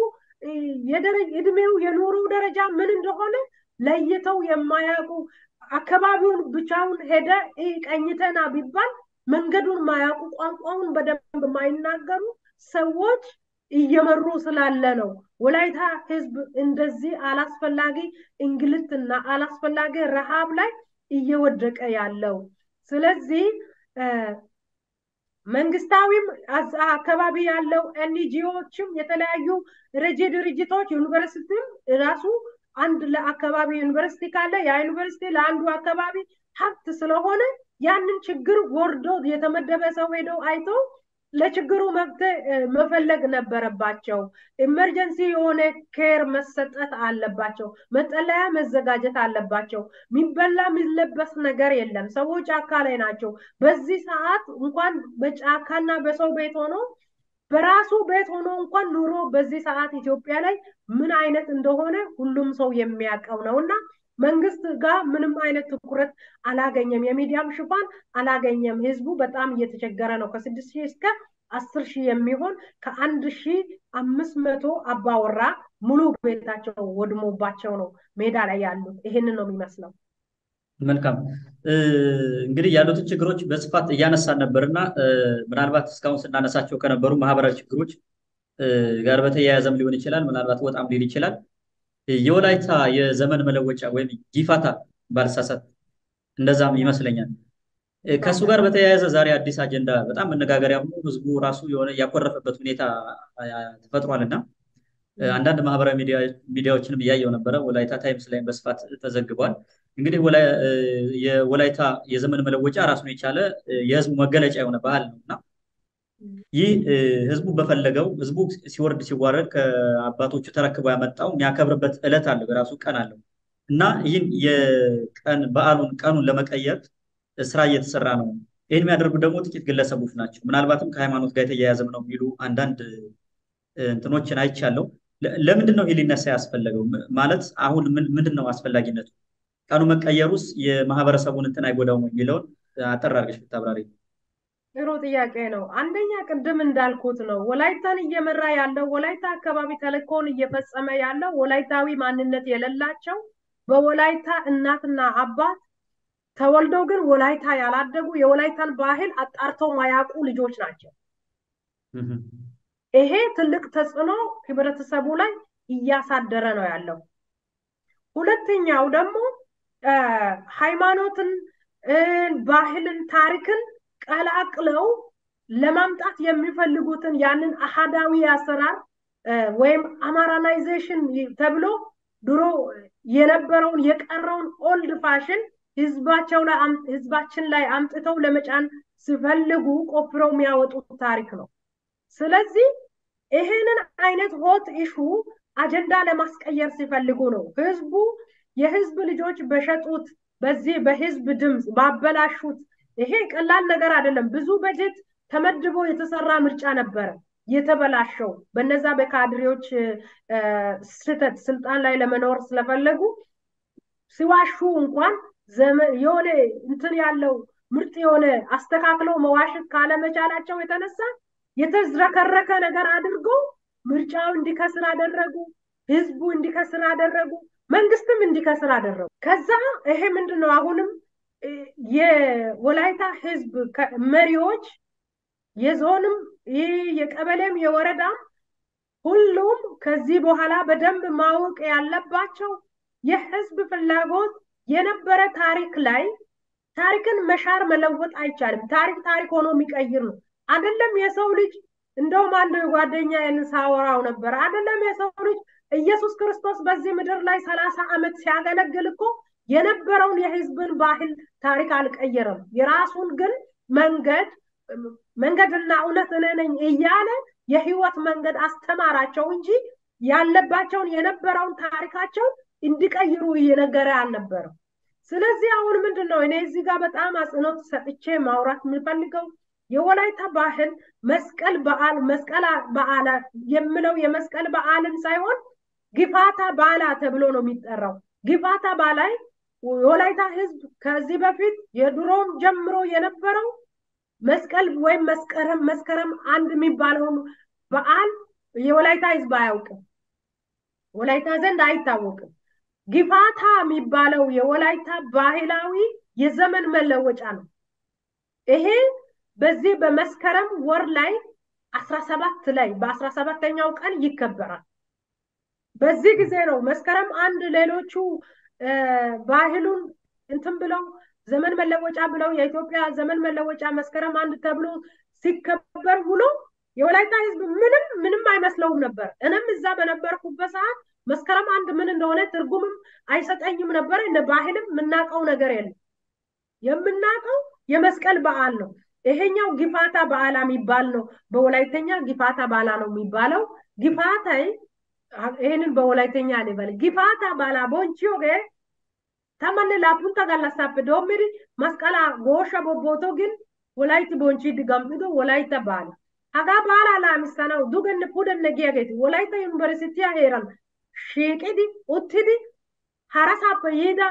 እድሜው፣ የኑሮ ደረጃ ምን እንደሆነ ለይተው የማያውቁ አካባቢውን ብቻውን ሄደ ቀኝተና ቢባል መንገዱን ማያውቁ ቋንቋውን በደንብ የማይናገሩ ሰዎች እየመሩ ስላለ ነው ወላይታ ህዝብ እንደዚህ አላስፈላጊ እንግልትና አላስፈላጊ ረሃብ ላይ እየወደቀ ያለው። ስለዚህ መንግስታዊም አካባቢ ያለው ኤንጂኦዎችም የተለያዩ ረጂ ድርጅቶች ዩኒቨርሲቲም ራሱ አንድ ለአካባቢ ዩኒቨርሲቲ ካለ ያ ዩኒቨርሲቲ ለአንዱ አካባቢ ሀብት ስለሆነ ያንን ችግር ወርዶ የተመደበ ሰው ሄደው አይቶ ለችግሩ መፍትሄ መፈለግ ነበረባቸው። ኢመርጀንሲ የሆነ ኬር መሰጠት አለባቸው። መጠለያ መዘጋጀት አለባቸው። የሚበላ የሚለበስ ነገር የለም። ሰዎች ጫካ ላይ ናቸው። በዚህ ሰዓት እንኳን በጫካና በሰው ቤት ሆኖ በራሱ ቤት ሆኖ እንኳን ኑሮ በዚህ ሰዓት ኢትዮጵያ ላይ ምን አይነት እንደሆነ ሁሉም ሰው የሚያውቀው ነው እና መንግስት ጋር ምንም አይነት ትኩረት አላገኘም። የሚዲያም ሽፋን አላገኘም። ህዝቡ በጣም እየተቸገረ ነው። ከስድስት ሺህ እስከ አስር ሺህ የሚሆን ከአንድ ሺህ አምስት መቶ አባወራ ሙሉ ቤታቸው ወድሞባቸው ነው ሜዳ ላይ ያሉት። ይህንን ነው የሚመስለው። መልካም እንግዲህ ያሉትን ችግሮች በስፋት እያነሳን ነበር እና ምናልባት እስካሁን ስናነሳቸው ከነበሩ ማህበራዊ ችግሮች ጋር በተያያዘም ሊሆን ይችላል፣ ምናልባት ወጣም ሊል ይችላል የወላይታ የዘመን መለወጫ ወይም ጊፋታ ባልሳሳት እንደዛም ይመስለኛል። ከእሱ ጋር በተያያዘ ዛሬ አዲስ አጀንዳ በጣም መነጋገሪያ ሆኖ ህዝቡ ራሱ የሆነ ያኮረፈበት ሁኔታ ተፈጥሯል እና አንዳንድ ማህበራዊ ሚዲያዎችንም እያየው ነበረ። ወላይታ ታይምስ ላይም በስፋት ተዘግቧል። እንግዲህ የወላይታ የዘመን መለወጫ ራሱን የቻለ የህዝቡ መገለጫ የሆነ ባህል ነው እና ይህ ህዝቡ በፈለገው ህዝቡ ሲወርድ ሲዋረድ ከአባቶቹ ተረክቦ ያመጣው የሚያከብርበት ዕለት አለው፣ የራሱ ቀን አለው እና ይህን የቀን በዓሉን ቀኑን ለመቀየር ስራ እየተሰራ ነው። ይህን የሚያደርጉ ደግሞ ጥቂት ግለሰቦች ናቸው። ምናልባትም ከሃይማኖት ጋር የተያያዘም ነው የሚሉ አንዳንድ እንትኖችን አይቻለው። ለምንድን ነው ይህ ሊነሳ ያስፈለገው? ማለት አሁን ምንድን ነው አስፈላጊነቱ? ቀኑ መቀየሩስ የማህበረሰቡን እንትን አይጎዳውም የሚለውን አጠር አድርገሽ ብታብራሪ። ጥሩ ጥያቄ ነው። አንደኛ ቅድም እንዳልኩት ነው ወላይታን እየመራ ያለው ወላይታ አካባቢ ተልእኮውን እየፈጸመ ያለው ወላይታዊ ማንነት የሌላቸው በወላይታ እናትና አባት ተወልደው ግን ወላይታ ያላደጉ የወላይታን ባህል አጣርተው ማያውቁ ልጆች ናቸው። ይሄ ትልቅ ተጽዕኖ ህብረተሰቡ ላይ እያሳደረ ነው ያለው። ሁለተኛው ደግሞ ሃይማኖትን፣ ባህልን፣ ታሪክን ቀላቅለው ለማምጣት የሚፈልጉትን ያንን አሃዳዊ አሰራር ወይም አማራናይዜሽን ተብሎ ድሮ የነበረውን የቀረውን ኦልድ ፋሽን ህዝባቸው ላይ ህዝባችን ላይ አምጥተው ለመጫን ሲፈልጉ ቆፍረው የሚያወጡት ታሪክ ነው። ስለዚህ ይሄንን አይነት ሆት ኢሹ አጀንዳ ለማስቀየር ሲፈልጉ ነው ህዝቡ የህዝብ ልጆች በሸጡት በዚህ በህዝብ ድምፅ ባበላሹት ይሄ ቀላል ነገር አይደለም። ብዙ በጀት ተመድቦ የተሰራ ምርጫ ነበረ የተበላሸው በነዛ በካድሬዎች ስህተት ስልጣን ላይ ለመኖር ስለፈለጉ ሲዋሹ እንኳን የሆነ እንትን ያለው ምርጥ የሆነ አስተካክለው መዋሸት ካለመቻላቸው የተነሳ የተዝረከረከ ነገር አድርገው ምርጫው እንዲከስር አደረጉ። ህዝቡ እንዲከስር አደረጉ። መንግስትም እንዲከስር አደረጉ። ከዛ ይሄ ምንድን ነው አሁንም የወላይታ ህዝብ መሪዎች የዞንም ይህ የቀበሌም የወረዳም ሁሉም ከዚህ በኋላ በደንብ ማወቅ ያለባቸው የህዝብ ፍላጎት የነበረ ታሪክ ላይ ታሪክን መሻር መለወጥ አይቻልም። ታሪክ ታሪክ ሆኖ የሚቀይር ነው። አይደለም የሰው ልጅ እንደውም አንድ ጓደኛ ሳወራው ነበር። አይደለም የሰው ልጅ ኢየሱስ ክርስቶስ በዚህ ምድር ላይ ሰላሳ ዓመት ሲያገለግል እኮ የነበረውን የህዝብን ባህል ታሪክ አልቀየረም። የራሱን ግን መንገድ መንገድና እውነት እኔ ነኝ እያለ የህይወት መንገድ አስተማራቸው እንጂ ያለባቸውን የነበረውን ታሪካቸው እንዲቀይሩ እየነገረ አልነበረም። ስለዚህ አሁን ምንድን ነው እኔ እዚህ ጋር በጣም አጽንኦት ሰጥቼ ማውራት የምፈልገው የወላይታ ባህል መስቀል በዓል መስቀል በዓላ የምለው የመስቀል በዓልን ሳይሆን ግፋታ ባላ ተብሎ ነው የሚጠራው። ግፋታ ባላይ የወላይታ ህዝብ ከዚህ በፊት የድሮም ጀምሮ የነበረው መስቀል ወይም መስከረም መስከረም አንድ የሚባለውን በዓል የወላይታ ህዝብ አያውቅም። ወላይታ ዘንድ አይታወቅም። ግፋታ የሚባለው የወላይታ ባህላዊ የዘመን መለወጫ ነው። ይሄ በዚህ በመስከረም ወር ላይ አስራ ሰባት ላይ በአስራ ሰባተኛው ቀን ይከበራል። በዚህ ጊዜ ነው መስከረም አንድ ሌሎቹ ባህሉን እንትን ብለው ዘመን መለወጫ ብለው የኢትዮጵያ ዘመን መለወጫ መስከረም አንድ ተብሎ ሲከበር ውሎ የወላይታ ህዝብ ምንም ምንም አይመስለውም ነበር። እኔም እዛ በነበርኩበት ሰዓት መስከረም አንድ ምን እንደሆነ ትርጉምም አይሰጠኝም ነበር። እንደ ባህልም የምናውቀው ነገር የለም። የምናውቀው የመስቀል በዓል ነው። ይሄኛው ጊፋታ በዓላ የሚባል ነው። በወላይተኛ ጊፋታ ባላ ነው የሚባለው። ጊፋታይ ይህንን በወላይተኛ ልበል ጊፋታ ባላ ቦንቺዮ ገ ተመን ላፑንታ ጋላሳፕ ዶሚሪ መስቀላ ጎሻ ቦቦቶ ግን ወላይቲ ቦንቺ ድጋምዶ ወላይታ ባላ ሀጋ ባላ ላሚሰናው ዱገን ፑደነ ጊያጌቲ ወላይታ ዩኒቨርሲቲያ ሄራን shiiqidi uttidi harasaappe yiida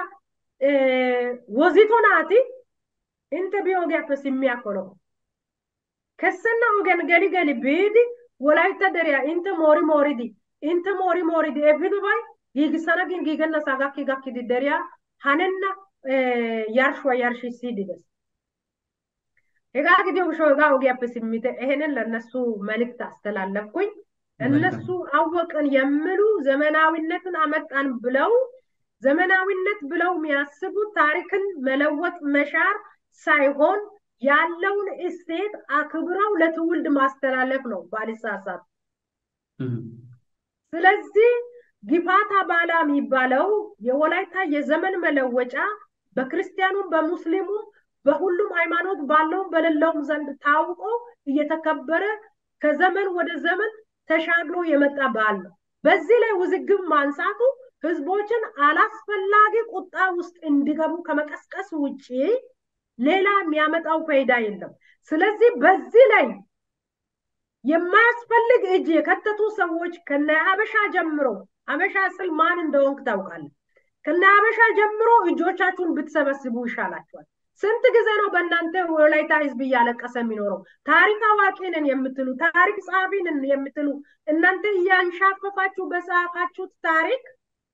wozito naati inte bi ogiyaappe simmiyaakko lo kessenna ogiyan geli geli biidi wolaytta deriya inte moori mooridi inte moori mooridi efidobay giigissana gin giigennasaa gakki gakkidi deriya hanenna yarshuwa yarshissiidi des hegaa gidiyo gishaw hegaa ogiyaappe simmite ይሄንን ለእነሱ መልእክት አስተላለፍኩኝ እነሱ አወቅን የሚሉ ዘመናዊነትን አመጣን ብለው ዘመናዊነት ብለው የሚያስቡት ታሪክን መለወጥ መሻር ሳይሆን ያለውን እሴት አክብረው ለትውልድ ማስተላለፍ ነው ባልሳሳት። ስለዚህ ጊፋታ ባላ የሚባለው የወላይታ የዘመን መለወጫ በክርስቲያኑም በሙስሊሙም በሁሉም ሃይማኖት ባለውም በሌለውም ዘንድ ታውቆ እየተከበረ ከዘመን ወደ ዘመን ተሻግሮ የመጣ በዓል ነው። በዚህ ላይ ውዝግብ ማንሳቱ ህዝቦችን አላስፈላጊ ቁጣ ውስጥ እንዲገቡ ከመቀስቀስ ውጭ ሌላ የሚያመጣው ፋይዳ የለም። ስለዚህ በዚህ ላይ የማያስፈልግ እጅ የከተቱ ሰዎች ከነ ሀበሻ ጀምሮ ሀበሻ ስል ማን እንደሆንክ ታውቃለህ። ከነ ሀበሻ ጀምሮ እጆቻችሁን ብትሰበስቡ ይሻላችኋል። ስንት ጊዜ ነው በእናንተ ወላይታ ህዝብ እያለቀሰ የሚኖረው? ታሪክ አዋቂ ነን የምትሉ ታሪክ ጸሐፊ ነን የምትሉ እናንተ እያንሻፈፋችሁ በጻፋችሁት ታሪክ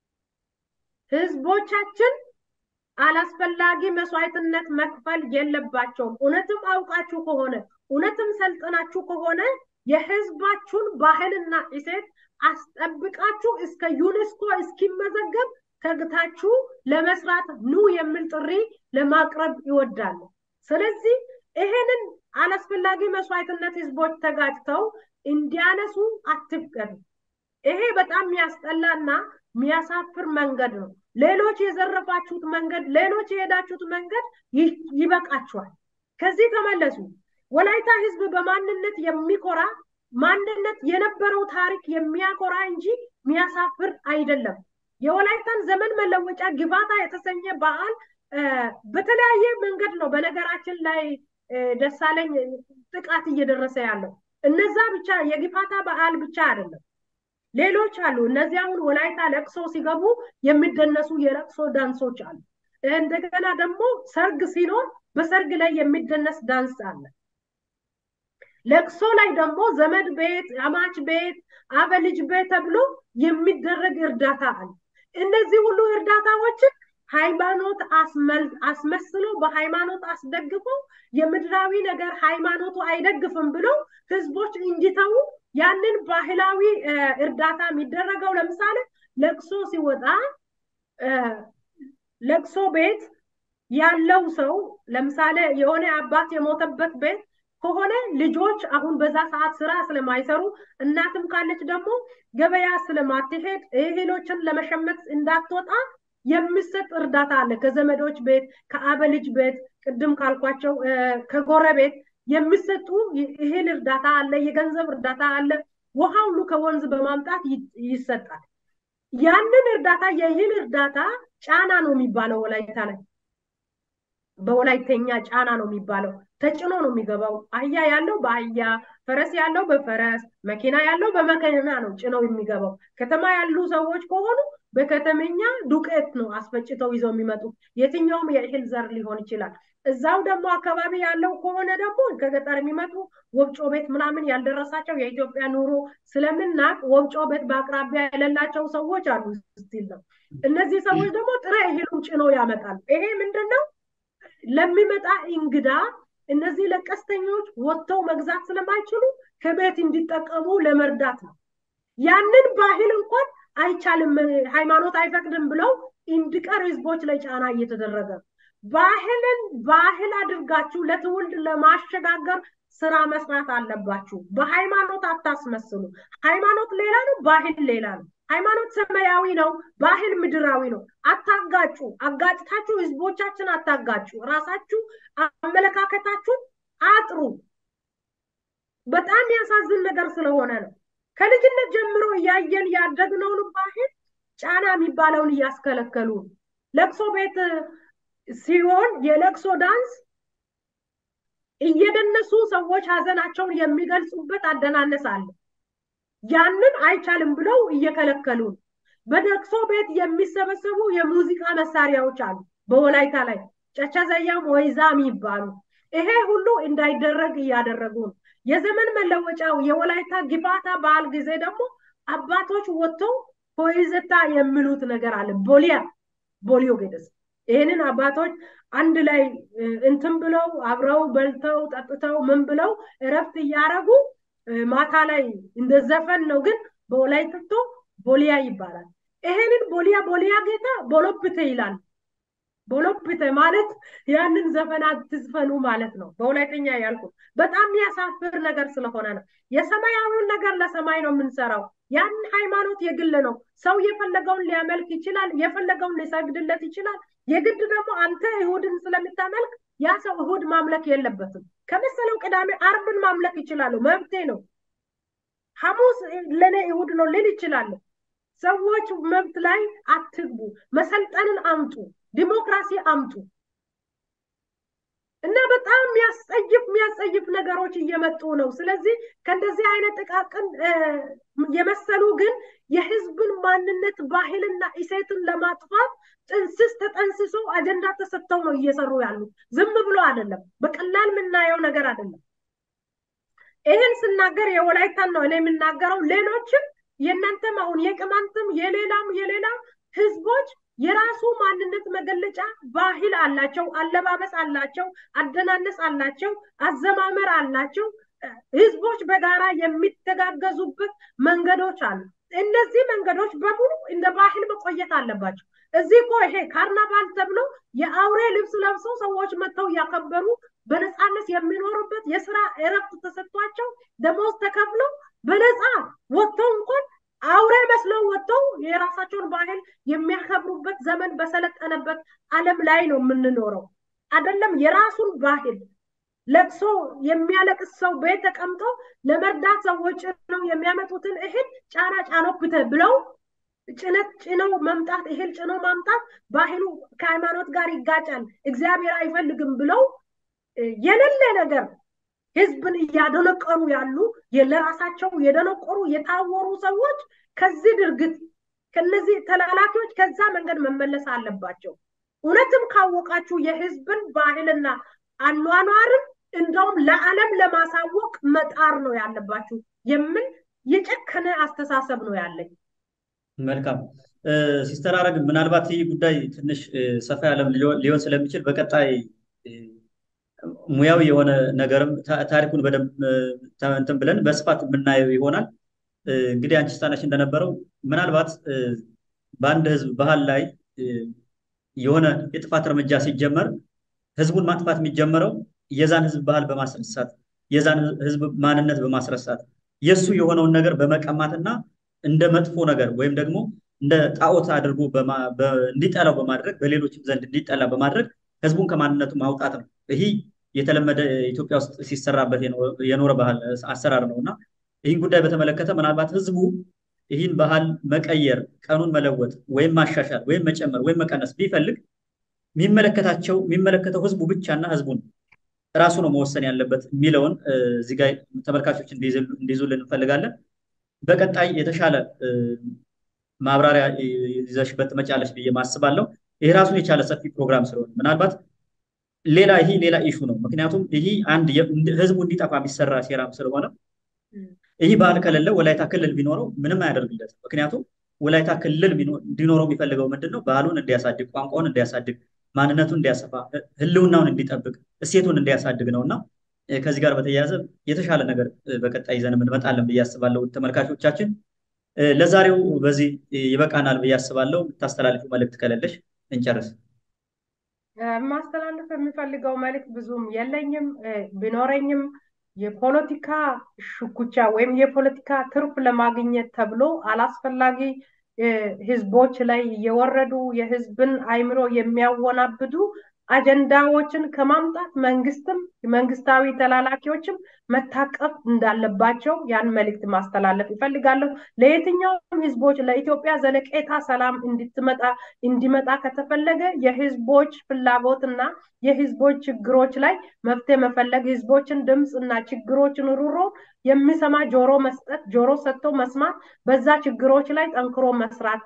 ህዝቦቻችን አላስፈላጊ መስዋዕትነት መክፈል የለባቸውም። እውነትም አውቃችሁ ከሆነ እውነትም ሰልጥናችሁ ከሆነ የህዝባችሁን ባህልና እሴት አስጠብቃችሁ እስከ ዩኔስኮ እስኪመዘገብ ተግታችሁ ለመስራት ኑ የሚል ጥሪ ለማቅረብ ይወዳሉ። ስለዚህ ይሄንን አላስፈላጊ መስዋዕትነት ህዝቦች ተጋጭተው እንዲያነሱ አትፍቀዱ። ይሄ በጣም የሚያስጠላና የሚያሳፍር መንገድ ነው። ሌሎች የዘረፋችሁት መንገድ፣ ሌሎች የሄዳችሁት መንገድ ይበቃችኋል። ከዚህ ተመለሱ። ወላይታ ህዝብ በማንነት የሚኮራ ማንነት የነበረው ታሪክ የሚያኮራ እንጂ የሚያሳፍር አይደለም። የወላይታን ዘመን መለወጫ ግባታ የተሰኘ በዓል በተለያየ መንገድ ነው በነገራችን ላይ ደሳለኝ ጥቃት እየደረሰ ያለው። እነዛ ብቻ የግፋታ በዓል ብቻ አይደለም፣ ሌሎች አሉ። እነዚህ አሁን ወላይታ ለቅሶ ሲገቡ የሚደነሱ የለቅሶ ዳንሶች አሉ። እንደገና ደግሞ ሰርግ ሲኖር በሰርግ ላይ የሚደነስ ዳንስ አለ። ለቅሶ ላይ ደግሞ ዘመድ ቤት፣ አማች ቤት፣ አበልጅ ቤት ተብሎ የሚደረግ እርዳታ አለ። እነዚህ ሁሉ እርዳታዎችን ሃይማኖት አስመስሎ በሃይማኖት አስደግፎ የምድራዊ ነገር ሃይማኖቱ አይደግፍም ብለው ህዝቦች እንዲተዉ ያንን ባህላዊ እርዳታ የሚደረገው ለምሳሌ ለቅሶ ሲወጣ ለቅሶ ቤት ያለው ሰው ለምሳሌ የሆነ አባት የሞተበት ቤት ከሆነ ልጆች አሁን በዛ ሰዓት ስራ ስለማይሰሩ እናትም ካለች ደግሞ ገበያ ስለማትሄድ እህሎችን ለመሸመት እንዳትወጣ የሚሰጥ እርዳታ አለ። ከዘመዶች ቤት፣ ከአበልጅ ቤት፣ ቅድም ካልኳቸው ከጎረቤት የሚሰጡ እህል እርዳታ አለ፣ የገንዘብ እርዳታ አለ። ውሃ ሁሉ ከወንዝ በማምጣት ይሰጣል። ያንን እርዳታ የእህል እርዳታ ጫና ነው የሚባለው ወላይታ ላይ በወላይተኛ ጫና ነው የሚባለው። ተጭኖ ነው የሚገባው። አህያ ያለው በአህያ ፈረስ ያለው በፈረስ መኪና ያለው በመኪና ነው ጭነው የሚገባው። ከተማ ያሉ ሰዎች ከሆኑ በከተመኛ ዱቄት ነው አስፈጭተው ይዘው የሚመጡት። የትኛውም የእህል ዘር ሊሆን ይችላል። እዛው ደግሞ አካባቢ ያለው ከሆነ ደግሞ ከገጠር የሚመጡ ወፍጮ ቤት ምናምን ያልደረሳቸው የኢትዮጵያ ኑሮ ስለምናቅ ወፍጮ ቤት በአቅራቢያ የሌላቸው ሰዎች አሉ ስቲል ነው። እነዚህ ሰዎች ደግሞ ጥሬ እህሉን ጭነው ያመጣሉ። ይሄ ምንድን ነው? ለሚመጣ እንግዳ እነዚህ ለቀስተኞች ወጥተው መግዛት ስለማይችሉ ከቤት እንዲጠቀሙ ለመርዳት ነው። ያንን ባህል እንኳን አይቻልም፣ ሃይማኖት አይፈቅድም ብለው እንዲቀር ህዝቦች ላይ ጫና እየተደረገ ባህልን ባህል አድርጋችሁ ለትውልድ ለማሸጋገር ስራ መስራት አለባችሁ። በሃይማኖት አታስመስሉ። ሃይማኖት ሌላ ነው፣ ባህል ሌላ ነው። ሃይማኖት ሰማያዊ ነው፣ ባህል ምድራዊ ነው። አታጋጩ። አጋጭታችሁ ህዝቦቻችን አታጋጩ። ራሳችሁ አመለካከታችሁን አጥሩ። በጣም ያሳዝን ነገር ስለሆነ ነው። ከልጅነት ጀምሮ እያየን ያደግነውን ባህል ጫና የሚባለውን እያስከለከሉ ለቅሶ ቤት ሲሆን የለቅሶ ዳንስ እየደነሱ ሰዎች ሀዘናቸውን የሚገልጹበት አደናነስ አለ። ያንን አይቻልም ብለው እየከለከሉ በለቅሶ ቤት የሚሰበሰቡ የሙዚቃ መሳሪያዎች አሉ። በወላይታ ላይ ጨቻ ዘያም ወይዛም ይባሉ። ይሄ ሁሉ እንዳይደረግ እያደረጉ ነው። የዘመን መለወጫው የወላይታ ግፋታ በዓል ጊዜ ደግሞ አባቶች ወጥተው ሆይዘታ የሚሉት ነገር አለ። ቦሊያ ቦሊዮ ገደስ ይህንን አባቶች አንድ ላይ እንትን ብለው አብረው በልተው ጠጥተው ምን ብለው እረፍት እያረጉ ማታ ላይ እንደ ዘፈን ነው፣ ግን በወላይትቶ ቦሊያ ይባላል። ይሄንን ቦሊያ ቦሊያ ጌታ ቦሎፕቴ ይላል። ቦሎፕቴ ማለት ያንን ዘፈን አትዝፈኑ ማለት ነው። በወላይተኛ ያልኩት በጣም የሚያሳፍር ነገር ስለሆነ ነው። የሰማያዊውን ነገር ለሰማይ ነው የምንሰራው። ያን ሃይማኖት የግል ነው። ሰው የፈለገውን ሊያመልክ ይችላል፣ የፈለገውን ሊሰግድለት ይችላል። የግድ ደግሞ አንተ እሁድን ስለምታመልክ ያ ሰው እሁድ ማምለክ የለበትም። ከመሰለው ቅዳሜ አርብን ማምለክ ይችላሉ፣ መብቴ ነው። ሐሙስ ለእኔ እሁድ ነው ልል ይችላሉ። ሰዎች መብት ላይ አትግቡ። መሰልጠንን አምጡ፣ ዲሞክራሲ አምጡ እና በጣም የሚያስጸይፍ የሚያስጸይፍ ነገሮች እየመጡ ነው። ስለዚህ ከእንደዚህ አይነት ጥቃቅን የመሰሉ ግን የህዝብን ማንነት ባህልና እሴትን ለማጥፋት ጥንስስ ተጠንስሶ አጀንዳ ተሰጥተው ነው እየሰሩ ያሉት። ዝም ብሎ አይደለም፣ በቀላል የምናየው ነገር አይደለም። ይህን ስናገር የወላይታን ነው እኔ የምናገረው። ሌሎችም የእናንተም አሁን የቅማንትም የሌላም የሌላም ህዝቦች የራሱ ማንነት መገለጫ ባህል አላቸው፣ አለባበስ አላቸው፣ አደናነስ አላቸው፣ አዘማመር አላቸው። ህዝቦች በጋራ የሚተጋገዙበት መንገዶች አሉ። እነዚህ መንገዶች በሙሉ እንደ ባህል መቆየት አለባቸው። እዚህ እኮ ይሄ ካርናቫል ተብሎ የአውሬ ልብስ ለብሰው ሰዎች መጥተው እያከበሩ በነፃነት የሚኖሩበት የስራ እረፍት ተሰጥቷቸው ደሞዝ ተከፍለው በነፃ ወጥተው እንኳን አውሬ መስለው ወጥተው የራሳቸውን ባህል የሚያከብሩበት ዘመን በሰለጠነበት ዓለም ላይ ነው የምንኖረው። አይደለም የራሱን ባህል ለቅሶ የሚያለቅስ ሰው ቤት ተቀምጦ ለመርዳት ሰዎች ነው የሚያመጡትን እህል ጫና ጫኖብተ ብለው ጭነት ጭነው መምጣት እህል ጭኖ ማምጣት ባህሉ ከሃይማኖት ጋር ይጋጫል፣ እግዚአብሔር አይፈልግም ብለው የሌለ ነገር ህዝብን እያደነቀሩ ያሉ ለራሳቸው የደነቆሩ የታወሩ ሰዎች ከዚህ ድርግት ከነዚህ ተላላኪዎች ከዛ መንገድ መመለስ አለባቸው። እውነትም ካወቃችሁ የህዝብን ባህልና አኗኗርን እንደውም ለዓለም ለማሳወቅ መጣር ነው ያለባችሁ የሚል የጨከነ አስተሳሰብ ነው ያለኝ። መልካም ሲስተር አረግ ምናልባት ይህ ጉዳይ ትንሽ ሰፋ ያለም ሊሆን ስለሚችል በቀጣይ ሙያዊ የሆነ ነገርም ታሪኩን በደንብ እንትን ብለን በስፋት የምናየው ይሆናል። እንግዲህ አንቺ ስታነሽ እንደነበረው ምናልባት በአንድ ህዝብ ባህል ላይ የሆነ የጥፋት እርምጃ ሲጀመር ህዝቡን ማጥፋት የሚጀመረው የዛን ህዝብ ባህል በማስረሳት የዛን ህዝብ ማንነት በማስረሳት የእሱ የሆነውን ነገር በመቀማትና እንደ መጥፎ ነገር ወይም ደግሞ እንደ ጣዖት አድርጎ እንዲጠላው በማድረግ በሌሎችም ዘንድ እንዲጠላ በማድረግ ህዝቡን ከማንነቱ ማውጣት ነው። ይህ የተለመደ ኢትዮጵያ ውስጥ ሲሰራበት የኖረ ባህል አሰራር ነው እና ይህን ጉዳይ በተመለከተ ምናልባት ህዝቡ ይህን ባህል መቀየር፣ ቀኑን መለወጥ ወይም ማሻሻል ወይም መጨመር ወይም መቀነስ ቢፈልግ የሚመለከታቸው የሚመለከተው ህዝቡ ብቻና ህዝቡን ራሱ ነው መወሰን ያለበት የሚለውን እዚህ ጋ ተመልካቾች እንዲይዙልን እንፈልጋለን። በቀጣይ የተሻለ ማብራሪያ ይዘሽበት ትመጫለሽ ብዬ ማስባለሁ። ይህ ራሱን የቻለ ሰፊ ፕሮግራም ስለሆነ ምናልባት ሌላ ይህ ሌላ ኢሹ ነው። ምክንያቱም ይህ አንድ ህዝቡ እንዲጠፋ የሚሰራ ሴራም ስለሆነ ይህ ባህል ከሌለ ወላይታ ክልል ቢኖረው ምንም አያደርግለትም። ምክንያቱም ወላይታ ክልል እንዲኖረው የሚፈልገው ምንድን ነው? ባህሉን እንዲያሳድግ፣ ቋንቋውን እንዲያሳድግ፣ ማንነቱን እንዲያሰፋ፣ ህልውናውን እንዲጠብቅ፣ እሴቱን እንዲያሳድግ ነው እና ከዚህ ጋር በተያያዘ የተሻለ ነገር በቀጣይ ይዘን እንመጣለን ብዬ አስባለሁ። ተመልካቾቻችን ለዛሬው በዚህ ይበቃናል ብዬ አስባለሁ። የምታስተላልፊው መልእክት ከሌለሽ እንጨርስ። ማስተላለፍ የሚፈልገው መልእክት ብዙም የለኝም። ቢኖረኝም የፖለቲካ ሽኩቻ ወይም የፖለቲካ ትርፍ ለማግኘት ተብሎ አላስፈላጊ ህዝቦች ላይ እየወረዱ የህዝብን አይምሮ የሚያወናብዱ አጀንዳዎችን ከማምጣት መንግስትም መንግስታዊ ተላላኪዎችም መታቀብ እንዳለባቸው ያን መልእክት ማስተላለፍ ይፈልጋለሁ። ለየትኛውም ህዝቦች ለኢትዮጵያ ዘለቄታ ሰላም እንድትመጣ እንዲመጣ ከተፈለገ የህዝቦች ፍላጎትና የህዝቦች ችግሮች ላይ መፍትሄ መፈለግ፣ ህዝቦችን ድምፅ እና ችግሮችን ሩሮ የሚሰማ ጆሮ መስጠት፣ ጆሮ ሰጥቶ መስማት፣ በዛ ችግሮች ላይ ጠንክሮ መስራት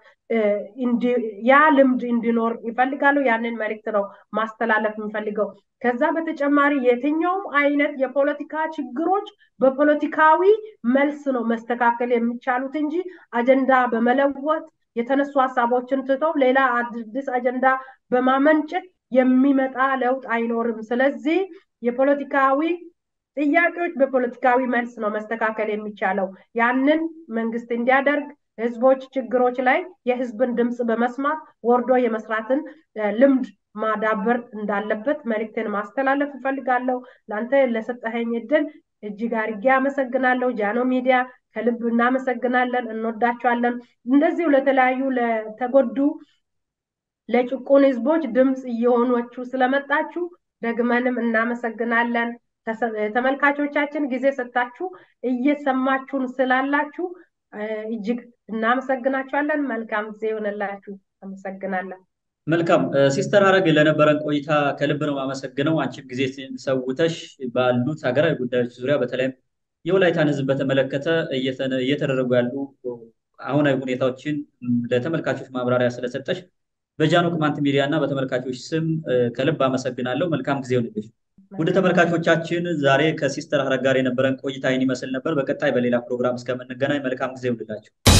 ያ ልምድ እንዲኖር ይፈልጋሉ። ያንን መልእክት ነው ማስተላለፍ የሚፈልገው። ከዛ በተጨማሪ የትኛውም አይነት የፖለቲካ ችግሮች በፖለቲካዊ መልስ ነው መስተካከል የሚቻሉት እንጂ አጀንዳ በመለወጥ የተነሱ ሀሳቦችን ትተው ሌላ አዲስ አጀንዳ በማመንጨት የሚመጣ ለውጥ አይኖርም። ስለዚህ የፖለቲካዊ ጥያቄዎች በፖለቲካዊ መልስ ነው መስተካከል የሚቻለው። ያንን መንግስት እንዲያደርግ ህዝቦች ችግሮች ላይ የህዝብን ድምፅ በመስማት ወርዶ የመስራትን ልምድ ማዳበር እንዳለበት መልእክትን ማስተላለፍ እፈልጋለሁ። ለአንተ ለሰጠኸኝ እድል እጅግ አድርጌ አመሰግናለሁ። ጃኖ ሚዲያ ከልብ እናመሰግናለን፣ እንወዳቸዋለን። እንደዚሁ ለተለያዩ ለተጎዱ ለጭቁን ህዝቦች ድምፅ እየሆኗችሁ ስለመጣችሁ ደግመንም እናመሰግናለን። ተመልካቾቻችን ጊዜ ሰጣችሁ እየሰማችሁን ስላላችሁ እጅግ እናመሰግናችኋለን። መልካም ጊዜ ይሆንላችሁ። አመሰግናለን። መልካም ሲስተር ሀረግ ለነበረን ቆይታ ከልብ ነው የማመሰግነው። አንቺም ጊዜ ሰውተሽ ባሉት ሀገራዊ ጉዳዮች ዙሪያ በተለይም የወላይታን ህዝብ በተመለከተ እየተደረጉ ያሉ አሁናዊ ሁኔታዎችን ለተመልካቾች ማብራሪያ ስለሰጠሽ በጃኖ ቅማንት ሚዲያ እና በተመልካቾች ስም ከልብ አመሰግናለሁ። መልካም ጊዜ ይሆንልሽ። ውድ ተመልካቾቻችን ዛሬ ከሲስተር ሀረግ ጋር የነበረን ቆይታ ይህን ይመስል ነበር። በቀጣይ በሌላ ፕሮግራም እስከምንገናኝ መልካም ጊዜ ይሁንላችሁ።